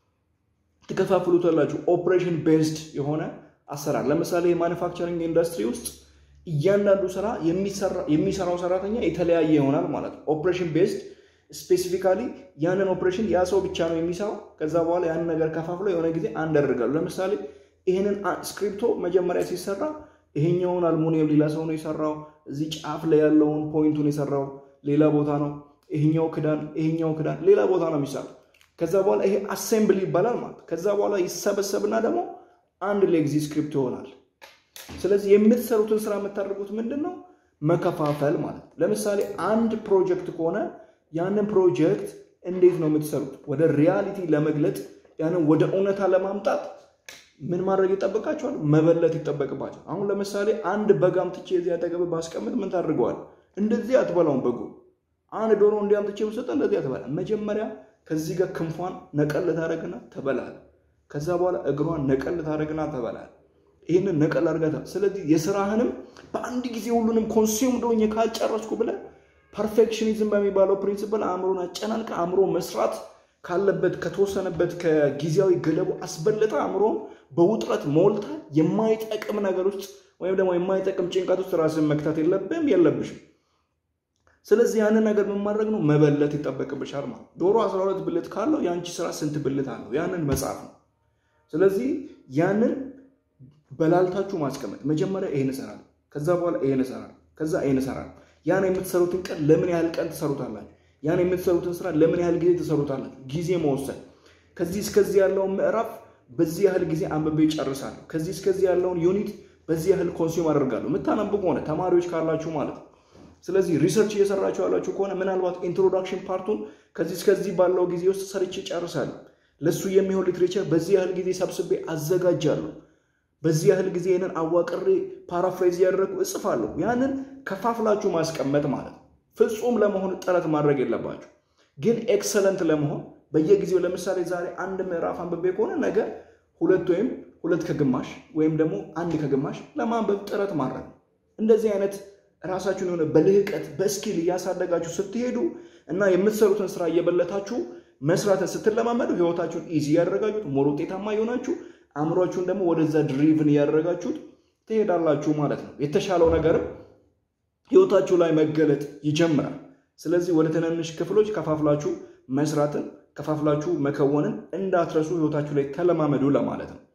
ትከፋፍሉታላችሁ። ኦፕሬሽን ቤዝድ የሆነ አሰራር። ለምሳሌ የማኑፋክቸሪንግ ኢንዱስትሪ ውስጥ እያንዳንዱ ስራ የሚሰራው ሰራተኛ የተለያየ ይሆናል ማለት ነው። ኦፕሬሽን ቤዝድ ስፔሲፊካሊ ያንን ኦፕሬሽን ያ ሰው ብቻ ነው የሚሰራው። ከዛ በኋላ ያንን ነገር ከፋፍለው የሆነ ጊዜ አንድ ያደርጋሉ። ለምሳሌ ይህንን ስክሪፕቶ መጀመሪያ ሲሰራ ይሄኛውን አልሙኒየም ሌላ ሰው ነው የሰራው። እዚህ ጫፍ ላይ ያለውን ፖይንቱን የሰራው ሌላ ቦታ ነው። ይሄኛው ክዳን ይሄኛው ክዳን ሌላ ቦታ ነው የሚሰራው። ከዛ በኋላ ይሄ አሴምብል ይባላል ማለት። ከዛ በኋላ ይሰበሰብና ደግሞ አንድ ሌግዚ ስክሪፕት ይሆናል። ስለዚህ የምትሰሩትን ስራ የምታደርጉት ምንድን ነው? መከፋፈል ማለት። ለምሳሌ አንድ ፕሮጀክት ከሆነ ያንን ፕሮጀክት እንዴት ነው የምትሰሩት? ወደ ሪያሊቲ ለመግለጥ ያንን ወደ እውነታ ለማምጣት ምን ማድረግ ይጠበቃቸዋል? መበለት ይጠበቅባቸዋል። አሁን ለምሳሌ አንድ በግ አምጥቼ እዚህ አጠገብ ባስቀምጥ ምን ታድርገዋል? እንደዚህ አትበላውም። በጉ አንድ ዶሮ እንዲህ አምጥቼ ብሰጠ እንደዚህ አትበላ። መጀመሪያ ከዚህ ጋር ክንፏን ነቀል ታደረግና ተበላል። ከዛ በኋላ እግሯን ነቀል ታደረግና ተበላል። ይህንን ነቀል አድርገታ። ስለዚህ የስራህንም በአንድ ጊዜ ሁሉንም ኮንሱም ዶኝ ካልጨረስኩ ብለህ ፐርፌክሽኒዝም በሚባለው ፕሪንሲፕል አእምሮን አጨናንቀ አእምሮ መስራት ካለበት ከተወሰነበት ከጊዜያዊ ገለቡ አስበለጠ አእምሮን በውጥረት ሞልታ የማይጠቅም ነገር ውስጥ ወይም ደግሞ የማይጠቅም ጭንቀት ውስጥ ራስን መክታት የለብም የለብሽም። ስለዚህ ያንን ነገር ምን ማድረግ ነው? መበለት ይጠበቅብሻል ማለት ዶሮ 12 ብልት ካለው የአንቺ ስራ ስንት ብልት አለው? ያንን መጻፍ ነው። ስለዚህ ያንን በላልታችሁ ማስቀመጥ መጀመሪያ ይሄን እሰራለሁ፣ ከዛ በኋላ ይሄን እሰራለሁ፣ ከዛ ይሄን እሰራለሁ። ያን የምትሰሩትን ቀን ለምን ያህል ቀን ትሰሩታላችሁ? ያን የምትሰሩትን ስራ ለምን ያህል ጊዜ ትሰሩታላችሁ? ጊዜ መወሰን። ከዚህ እስከዚህ ያለውን ምዕራፍ በዚህ ያህል ጊዜ አንብቤ ጨርሳለሁ። ከዚህ እስከዚህ ያለውን ዩኒት በዚህ ያህል ኮንሱም አደርጋለሁ። የምታነቡ ከሆነ ተማሪዎች ካላችሁ ማለት ነው። ስለዚህ ሪሰርች እየሰራችሁ ያላችሁ ከሆነ ምናልባት ኢንትሮዳክሽን ፓርቱን ከዚህ እስከዚህ ባለው ጊዜ ውስጥ ሰርቼ ጨርሳለሁ። ለእሱ የሚሆን ሊትሬቸር በዚህ ያህል ጊዜ ሰብስቤ አዘጋጃለሁ። በዚህ ያህል ጊዜ ይህንን አዋቅሬ ፓራፍሬዝ እያደረግኩ እጽፋለሁ። ያንን ከፋፍላችሁ ማስቀመጥ ማለት ነው። ፍጹም ለመሆን ጥረት ማድረግ የለባችሁ፣ ግን ኤክሰለንት ለመሆን በየጊዜው ለምሳሌ ዛሬ አንድ ምዕራፍ አንብቤ ከሆነ ነገ ሁለት ወይም ሁለት ከግማሽ ወይም ደግሞ አንድ ከግማሽ ለማንበብ ጥረት ማድረግ ነው። እንደዚህ አይነት ራሳችሁን የሆነ በልህቀት በስኪል እያሳደጋችሁ ስትሄዱ እና የምትሰሩትን ስራ እየበለታችሁ መስራትን ስትለማመዱ ህይወታችሁን ኢዚ እያደረጋችሁት ሞር ውጤታማ የሆናችሁ አእምሯችሁን ደግሞ ወደዛ ድሪቭን እያደረጋችሁት ትሄዳላችሁ ማለት ነው። የተሻለው ነገርም ህይወታችሁ ላይ መገለጥ ይጀምራል። ስለዚህ ወደ ትናንሽ ክፍሎች ከፋፍላችሁ መስራትን ከፋፍላችሁ መከወንን እንዳትረሱ ህይወታችሁ ላይ ተለማመዱ ለማለት ነው።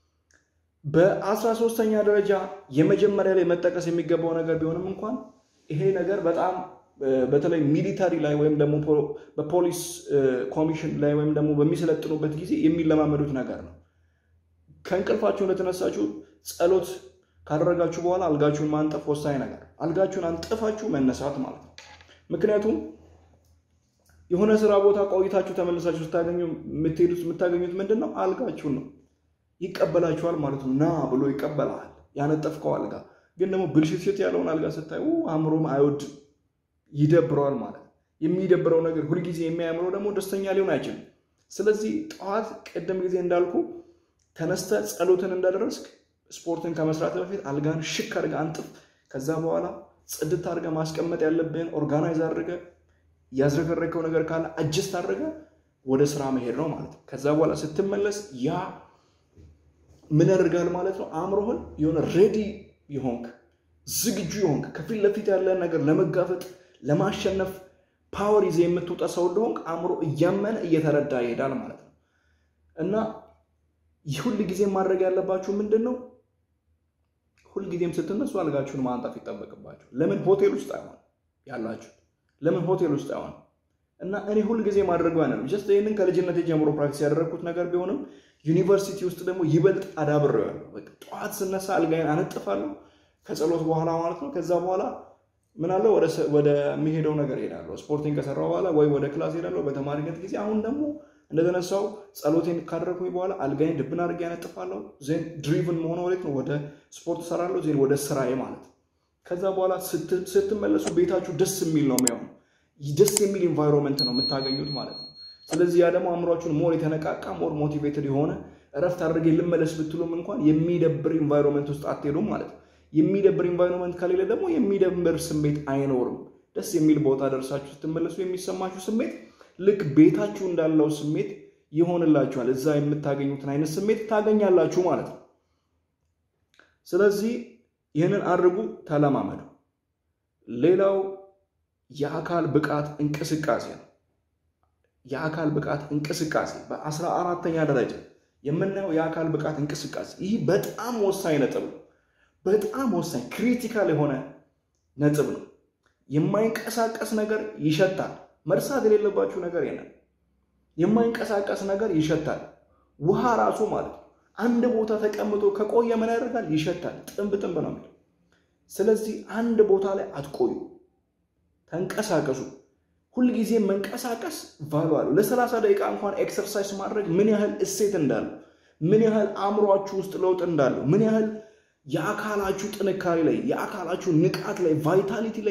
በአስራ ሶስተኛ ደረጃ የመጀመሪያ ላይ መጠቀስ የሚገባው ነገር ቢሆንም እንኳን ይሄ ነገር በጣም በተለይ ሚሊታሪ ላይ ወይም ደግሞ በፖሊስ ኮሚሽን ላይ ወይም ደግሞ በሚሰለጥኑበት ጊዜ የሚለማመዱት ነገር ነው። ከእንቅልፋችሁ እንደተነሳችሁ ጸሎት ካደረጋችሁ በኋላ አልጋችሁን ማንጠፍ ወሳኝ ነገር፣ አልጋችሁን አንጥፋችሁ መነሳት ማለት ነው። ምክንያቱም የሆነ ስራ ቦታ ቆይታችሁ ተመልሳችሁ ስታገኙ የምትሄዱት የምታገኙት ምንድን ነው? አልጋችሁን ነው። ይቀበላችኋል ማለት ነው። ና ብሎ ይቀበላል። ያነጠፍከው አልጋ ግን ደግሞ ብልሽትሽት ያለውን አልጋ ስታይ አእምሮም አይወድም፣ ይደብረዋል ማለት ነው። የሚደብረው ነገር ሁልጊዜ የሚያምረው ደግሞ ደስተኛ ሊሆን አይችልም። ስለዚህ ጠዋት ቅድም ጊዜ እንዳልኩ ተነስተ ጸሎትን እንዳደረስክ ስፖርትን ከመስራት በፊት አልጋን ሽክ አድርገ አንጥፍ። ከዛ በኋላ ጽድት አድርገ ማስቀመጥ ያለብህን ኦርጋናይዝ አድርገ ያዝረከረከው ነገር ካለ አጅስት አድርገ ወደ ስራ መሄድ ነው ማለት ነው። ከዛ በኋላ ስትመለስ ያ ምን ያደርጋል ማለት ነው? አእምሮህን የሆነ ሬዲ የሆንክ ዝግጁ የሆንክ ከፊት ለፊት ያለን ነገር ለመጋፈጥ ለማሸነፍ ፓወር ይዘህ የምትወጣ ሰው እንደሆንክ አእምሮ እያመነ እየተረዳ ይሄዳል ማለት ነው እና ሁል ጊዜ ማድረግ ያለባችሁ ምንድን ነው? ሁልጊዜም ስትነሱ አልጋችሁን ማንጠፍ ይጠበቅባችሁ። ለምን ሆቴል ውስጥ አይሆን ያላችሁ? ለምን ሆቴል ውስጥ አይሆን? እና እኔ ሁልጊዜ ማድረገው አይነት ጀስት ይህንን ከልጅነት ጀምሮ ፕራክቲስ ያደረግኩት ነገር ቢሆንም ዩኒቨርሲቲ ውስጥ ደግሞ ይበልጥ አዳብሬዋለሁ። ጠዋት ስነሳ አልጋዬን አነጥፋለሁ ከጸሎት በኋላ ማለት ነው። ከዛ በኋላ ምን አለው ወደ የሚሄደው ነገር ሄዳለሁ። ስፖርቲንግ ከሰራው በኋላ ወይ ወደ ክላስ ሄዳለሁ በተማሪነት ጊዜ። አሁን ደግሞ እንደተነሳው ጸሎቴን ካደረግኩኝ በኋላ አልጋዬን ድብን አድርጌ ያነጥፋለሁ። ዜን ድሪቭን መሆነ ወዴት ነው? ወደ ስፖርት እሰራለሁ። ዜን ወደ ስራዬ ማለት ነው። ከዛ በኋላ ስትመለሱ ቤታችሁ ደስ የሚል ነው የሚሆነው። ደስ የሚል ኢንቫይሮንመንት ነው የምታገኙት ማለት ነው። ስለዚህ ያ ደግሞ አእምሯችሁን ሞር የተነቃቃ ሞር ሞቲቬትድ የሆነ እረፍት አድርጌ ልመለስ ብትሉም እንኳን የሚደብር ኢንቫይሮንመንት ውስጥ አትሄዱም ማለት ነው። የሚደብር ኢንቫይሮንመንት ከሌለ ደግሞ የሚደብር ስሜት አይኖርም። ደስ የሚል ቦታ ደርሳችሁ ስትመለሱ የሚሰማችሁ ስሜት ልክ ቤታችሁ እንዳለው ስሜት ይሆንላችኋል። እዛ የምታገኙትን አይነት ስሜት ታገኛላችሁ ማለት ነው። ስለዚህ ይህንን አድርጉ፣ ተለማመዱ። ሌላው የአካል ብቃት እንቅስቃሴ ነው። የአካል ብቃት እንቅስቃሴ በአስራ አራተኛ ደረጃ የምናየው የአካል ብቃት እንቅስቃሴ ይህ በጣም ወሳኝ ነጥብ ነው። በጣም ወሳኝ ክሪቲካል የሆነ ነጥብ ነው። የማይንቀሳቀስ ነገር ይሸታል። መርሳት የሌለባችሁ ነገር የለም። የማይንቀሳቀስ ነገር ይሸታል። ውሃ ራሱ ማለት ነው። አንድ ቦታ ተቀምጦ ከቆየ ምን ያደርጋል? ይሸታል። ጥንብ ጥንብ ነው የሚለው። ስለዚህ አንድ ቦታ ላይ አትቆዩ፣ ተንቀሳቀሱ። ሁልጊዜ መንቀሳቀስ ቫሉ አለው። ለሰላሳ ደቂቃ እንኳን ኤክሰርሳይዝ ማድረግ ምን ያህል እሴት እንዳለው፣ ምን ያህል አእምሯችሁ ውስጥ ለውጥ እንዳለው፣ ምን ያህል የአካላችሁ ጥንካሬ ላይ፣ የአካላችሁ ንቃት ላይ፣ ቫይታሊቲ ላይ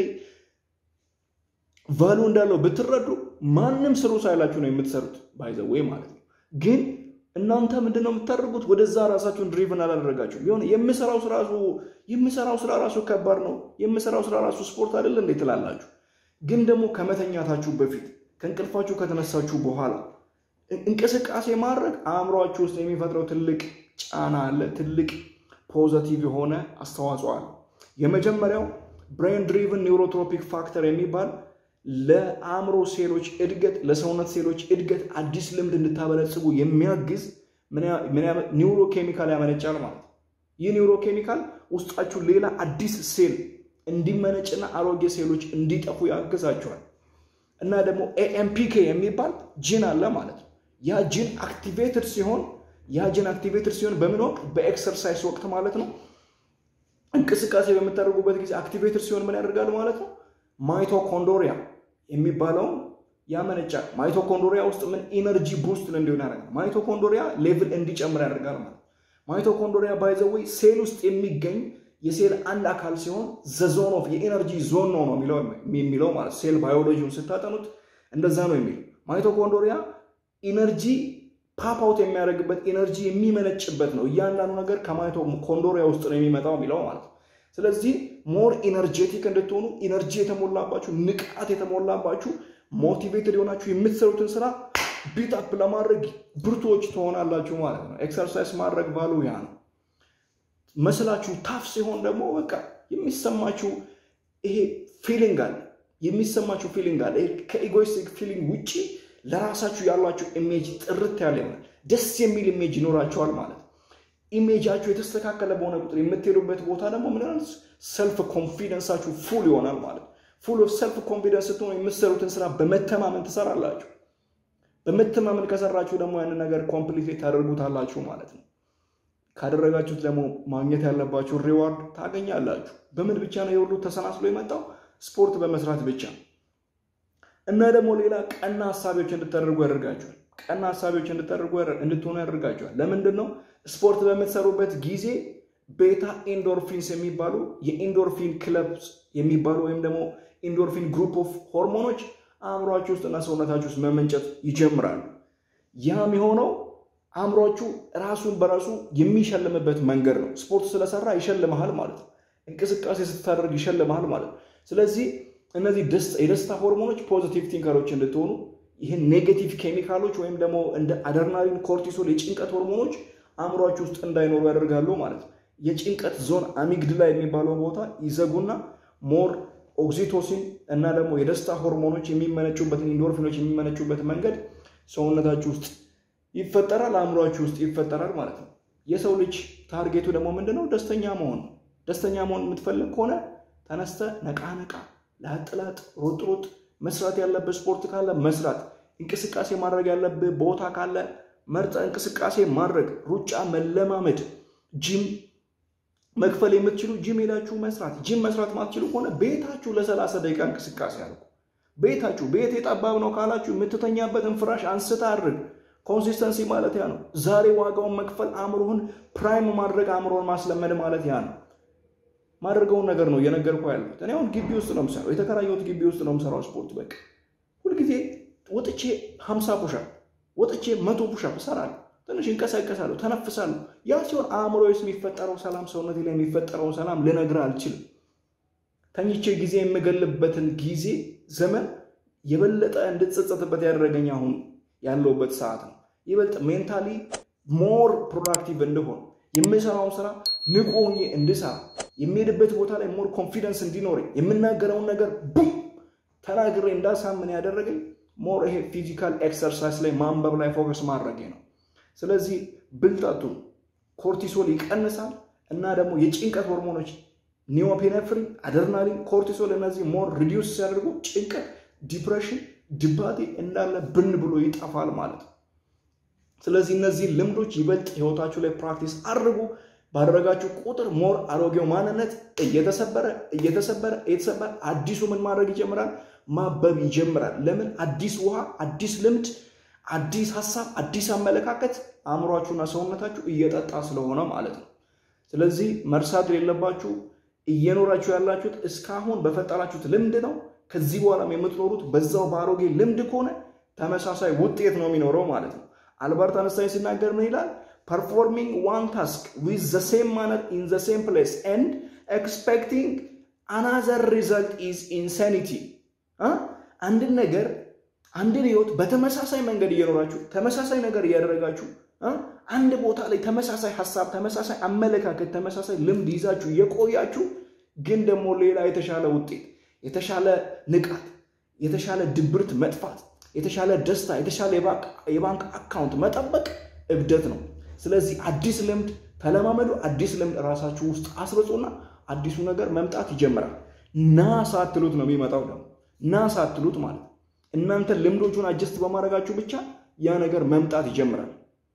ቫሉ እንዳለው ብትረዱ ማንም ስሩ ሳይላችሁ ነው የምትሰሩት። ባይዘዌ ማለት ነው። ግን እናንተ ምንድን ነው የምታደርጉት? ወደዛ ራሳችሁን ድሪቭን አላደረጋችሁ ቢሆን የምሰራው ስራ ራሱ የምሰራው ስራ ራሱ ከባድ ነው፣ የምሰራው ስራ ራሱ ስፖርት አይደለ እንዴ ትላላችሁ። ግን ደግሞ ከመተኛታችሁ በፊት ከእንቅልፋችሁ ከተነሳችሁ በኋላ እንቅስቃሴ ማድረግ አእምሯችሁ ውስጥ የሚፈጥረው ትልቅ ጫና አለ፣ ትልቅ ፖዘቲቭ የሆነ አስተዋጽኦ አለ። የመጀመሪያው ብሬን ድሪቭን ኒውሮትሮፒክ ፋክተር የሚባል ለአእምሮ ሴሎች እድገት ለሰውነት ሴሎች እድገት አዲስ ልምድ እንድታበለጽጉ የሚያግዝ ኒውሮ ኬሚካል ያመነጫል ማለት ነው። ይህ ኒውሮ ኬሚካል ውስጣችሁ ሌላ አዲስ ሴል እንዲመነጭና አሮጌ ሴሎች እንዲጠፉ ያግዛቸዋል። እና ደግሞ ኤኤምፒኬ የሚባል ጂን አለ ማለት ነው። ያ ጂን አክቲቬትድ ሲሆን ያ ጂን አክቲቬትድ ሲሆን በምን ወቅት? በኤክሰርሳይዝ ወቅት ማለት ነው። እንቅስቃሴ በምታደርጉበት ጊዜ አክቲቬትድ ሲሆን ምን ያደርጋል ማለት ነው? ማይቶኮንዶሪያ የሚባለውን ያመነጫል። ማይቶኮንዶሪያ ውስጥ ምን ኢነርጂ ቡስት እንዲሆን ያደርጋል። ማይቶኮንዶሪያ ሌቭል እንዲጨምር ያደርጋል ማለት ማይቶኮንዶሪያ ባይዘወይ ሴል ውስጥ የሚገኝ የሴል አንድ አካል ሲሆን ዘዞን ኦፍ የኤነርጂ ዞን ነው ነው የሚለው ማለት ሴል ባዮሎጂውን ስታጠኑት እንደዛ ነው የሚለው። ማይቶኮንዶሪያ ኢነርጂ ፓፓውት የሚያደርግበት ኢነርጂ የሚመነጭበት ነው። እያንዳንዱ ነገር ከማይቶኮንድሪያ ውስጥ ነው የሚመጣው የሚለው ማለት ነው። ስለዚህ ሞር ኢነርጄቲክ እንድትሆኑ ኢነርጂ የተሞላባችሁ ንቃት የተሞላባችሁ ሞቲቬትድ የሆናችሁ የምትሰሩትን ስራ ቢታፕ ለማድረግ ብርቶች ትሆናላችሁ ማለት ነው። ኤክሰርሳይዝ ማድረግ ቫሉ ያ ነው። መስላችሁ ታፍ ሲሆን ደግሞ በቃ የሚሰማችሁ ይሄ ፊሊንግ አለ የሚሰማችሁ ፊሊንግ አለ። ከኢጎይስቲክ ፊሊንግ ውጭ ለራሳችሁ ያላችሁ ኢሜጅ ጥርት ያለ ይሆናል። ደስ የሚል ኢሜጅ ይኖራቸዋል ማለት ነው። ኢሜጃችሁ የተስተካከለ በሆነ ቁጥር የምትሄዱበት ቦታ ደግሞ ምን ሰልፍ ኮንፊደንሳችሁ ፉል ይሆናል ማለት ነው። ፉል ኦፍ ሰልፍ ኮንፊደንስ ስትሆኑ የምትሰሩትን ስራ በመተማመን ትሰራላችሁ። በመተማመን ከሰራችሁ ደግሞ ያንን ነገር ኮምፕሊት ታደርጉታላችሁ ማለት ነው። ካደረጋችሁት ደግሞ ማግኘት ያለባችሁ ሪዋርድ ታገኛላችሁ። በምን ብቻ ነው የሁሉ ተሰናስሎ የመጣው? ስፖርት በመስራት ብቻ እና ደግሞ ሌላ ቀና ሀሳቢዎች እንድታደርጉ ያደርጋችኋል። ቀና ሀሳቢዎች እንድታደርጉ እንድትሆኑ ያደርጋችኋል። ለምንድን ነው? ስፖርት በምትሰሩበት ጊዜ ቤታ ኢንዶርፊንስ የሚባሉ የኢንዶርፊን ክለብ የሚባሉ ወይም ደግሞ ኢንዶርፊን ግሩፕ ኦፍ ሆርሞኖች አእምሯችሁ ውስጥ እና ሰውነታችሁ ውስጥ መመንጨት ይጀምራሉ። ያም የሆነው አእምሯችሁ ራሱን በራሱ የሚሸልምበት መንገድ ነው። ስፖርት ስለሰራ ይሸልመሃል ማለት ነው። እንቅስቃሴ ስታደርግ ይሸልመሃል ማለት ነው። ስለዚህ እነዚህ የደስታ ሆርሞኖች ፖዚቲቭ ቲንከሮች እንድትሆኑ ይህን ኔጌቲቭ ኬሚካሎች ወይም ደግሞ እንደ አደርናሊን፣ ኮርቲሶል የጭንቀት ሆርሞኖች አእምሯችሁ ውስጥ እንዳይኖሩ ያደርጋሉ ማለት ነው። የጭንቀት ዞን አሚግድላ የሚባለው ቦታ ይዘጉና ሞር ኦክሲቶሲን እና ደግሞ የደስታ ሆርሞኖች የሚመነጩበትን ኢንዶርፊኖች የሚመነጩበት መንገድ ሰውነታችሁ ውስጥ ይፈጠራል፣ አእምሯችሁ ውስጥ ይፈጠራል ማለት ነው። የሰው ልጅ ታርጌቱ ደግሞ ምንድነው? ደስተኛ መሆን ነው። ደስተኛ መሆን የምትፈልግ ከሆነ ተነስተ ነቃ ነቃ፣ ላጥ ላጥ፣ ሮጥ ሮጥ፣ መስራት ያለብህ ስፖርት ካለ መስራት፣ እንቅስቃሴ ማድረግ ያለብህ ቦታ ካለ መርጠ እንቅስቃሴ ማድረግ፣ ሩጫ መለማመድ፣ ጂም መክፈል የምትችሉ ጂም ሄዳችሁ መስራት። ጂም መስራት ማትችሉ ከሆነ ቤታችሁ ለሰላሳ ደቂቃ እንቅስቃሴ አድርጉ። ቤታችሁ ቤት የጠባብ ነው ካላችሁ የምትተኛበትን ፍራሽ አንስታ አድርግ። ኮንሲስተንሲ ማለት ያ ነው። ዛሬ ዋጋውን መክፈል አእምሮህን ፕራይም ማድረግ አእምሮህን ማስለመድ ማለት ያ ነው። ማድረገውን ነገር ነው እየነገርኩ ያለሁት። እኔ አሁን ግቢ ውስጥ ነው የምሰራው፣ የተከራየሁት ግቢ ውስጥ ነው የምሰራው ስፖርት። በቃ ሁልጊዜ ወጥቼ ሀምሳ ፑሻፕ ወጥቼ መቶ ፑሻፕ እሰራለሁ። ትንሽ እንቀሳቀሳለሁ፣ ተነፍሳለሁ። ያ ሲሆን አእምሮ ውስጥ የሚፈጠረው ሰላም፣ ሰውነቴ ላይ የሚፈጠረው ሰላም ልነግርህ አልችልም። ተኝቼ ጊዜ የምገልበትን ጊዜ ዘመን የበለጠ እንድትጸጸትበት ያደረገኝ አሁን ያለውበት ሰዓት ነው። ይበልጥ ሜንታሊ ሞር ፕሮዳክቲቭ እንደሆን የምሰራውን ስራ ንቁ ሆኜ እንድሰራ የሚሄድበት ቦታ ላይ ሞር ኮንፊደንስ እንዲኖረኝ የምናገረውን ነገር ቡም ተናግሬ እንዳሳምን ያደረገኝ ሞር ይሄ ፊዚካል ኤክሰርሳይዝ ላይ ማንበብ ላይ ፎከስ ማድረጌ ነው። ስለዚህ ብልጠቱ ኮርቲሶል ይቀንሳል እና ደግሞ የጭንቀት ሆርሞኖች ኒዮፔኔፍሪን፣ አደርናሊን፣ ኮርቲሶል እነዚህ ሞር ሪዲዩስ ሲያደርጉ ጭንቀት፣ ዲፕሬሽን፣ ድባቴ እንዳለ ብን ብሎ ይጠፋል ማለት ነው። ስለዚህ እነዚህ ልምዶች ይበልጥ ህይወታችሁ ላይ ፕራክቲስ አድርጉ። ባደረጋችሁ ቁጥር ሞር አሮጌው ማንነት እየተሰበረ እየተሰበረ እየተሰበረ አዲሱ ምን ማድረግ ይጀምራል? ማበብ ይጀምራል። ለምን? አዲስ ውሃ፣ አዲስ ልምድ፣ አዲስ ሀሳብ፣ አዲስ አመለካከት አእምሯችሁና ሰውነታችሁ እየጠጣ ስለሆነ ማለት ነው። ስለዚህ መርሳት የሌለባችሁ እየኖራችሁ ያላችሁት እስካሁን በፈጠራችሁት ልምድ ነው። ከዚህ በኋላም የምትኖሩት በዛው በአሮጌ ልምድ ከሆነ ተመሳሳይ ውጤት ነው የሚኖረው ማለት ነው። አልበርት አንስታይን ሲናገር ምን ይላል? ፐርፎርሚንግ ዋን ታስክ ዊዝ ዘ ሴም ማነር ኢን ዘ ሴም ፕሌስ ኤንድ ኤክስፔክቲንግ አናዘር ሪዘልት ኢዝ ኢንሳኒቲ። አንድን ነገር አንድን ህይወት በተመሳሳይ መንገድ እየኖራችሁ ተመሳሳይ ነገር እያደረጋችሁ አንድ ቦታ ላይ ተመሳሳይ ሀሳብ፣ ተመሳሳይ አመለካከት፣ ተመሳሳይ ልምድ ይዛችሁ የቆያችሁ ግን ደግሞ ሌላ የተሻለ ውጤት፣ የተሻለ ንቃት፣ የተሻለ ድብርት መጥፋት፣ የተሻለ ደስታ፣ የተሻለ የባንክ አካውንት መጠበቅ እብደት ነው። ስለዚህ አዲስ ልምድ ተለማመዱ። አዲስ ልምድ ራሳችሁ ውስጥ አስርጹና አዲሱ ነገር መምጣት ይጀምራል። ና ሳትሉት ነው የሚመጣው። ደግሞ ና ሳትሉት ማለት እናንተ ልምዶቹን አጀስት በማድረጋችሁ ብቻ ያ ነገር መምጣት ይጀምራል።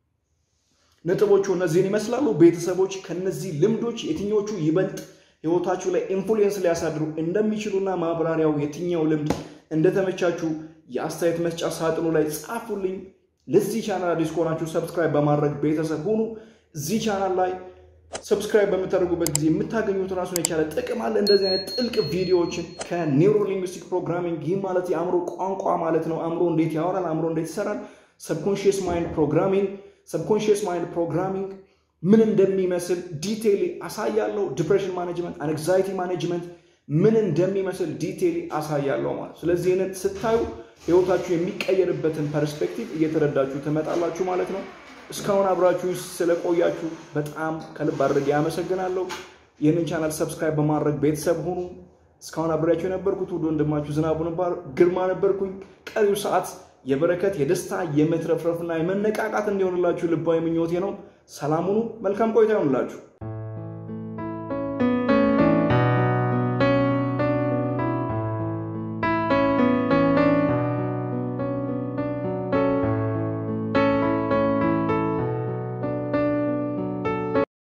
ነጥቦቹ እነዚህን ይመስላሉ። ቤተሰቦች ከነዚህ ልምዶች የትኞቹ ይበልጥ ህይወታችሁ ላይ ኢንፍሉዌንስ ሊያሳድሩ እንደሚችሉና ማብራሪያው የትኛው ልምድ እንደተመቻችሁ የአስተያየት መስጫ ሳጥኑ ላይ ጻፉልኝ። ለዚህ ቻናል አዲስ ከሆናችሁ ሰብስክራይብ በማድረግ ቤተሰብ ሁኑ። እዚህ ቻናል ላይ ሰብስክራይብ በምታደርጉበት ጊዜ የምታገኙት ራሱን የቻለ ጥቅም አለ። እንደዚህ አይነት ጥልቅ ቪዲዮዎችን ከኒውሮ ሊንግዊስቲክ ፕሮግራሚንግ ይህ ማለት የአእምሮ ቋንቋ ማለት ነው። አእምሮ እንዴት ያወራል፣ አእምሮ እንዴት ይሰራል፣ ሰብኮንሽየስ ማይንድ ፕሮግራሚንግ ሰብኮንሽየስ ማይንድ ፕሮግራሚንግ ምን እንደሚመስል ዲቴይሊ አሳያለሁ። ዲፕሬሽን ማኔጅመንት፣ አንግዛይቲ ማኔጅመንት ምን እንደሚመስል ዲቴይሊ አሳያለሁ ማለት። ስለዚህ ይህንን ስታዩ ህይወታችሁ የሚቀየርበትን ፐርስፔክቲቭ እየተረዳችሁ ትመጣላችሁ ማለት ነው። እስካሁን አብራችሁ ስለቆያችሁ በጣም ከልብ አድርጌ ያመሰግናለሁ። ይህንን ቻናል ሰብስክራይብ በማድረግ ቤተሰብ ሁኑ። እስካሁን አብሬያችሁ የነበርኩት ውድ ወንድማችሁ ዝናቡ ግርማ ነበርኩኝ። ቀሪው ሰዓት የበረከት የደስታ የመትረፍረፍና የመነቃቃት እንዲሆንላችሁ ልባዊ ምኞቴ ነው። ሰላም ሁኑ። መልካም ቆይታ ይሆንላችሁ።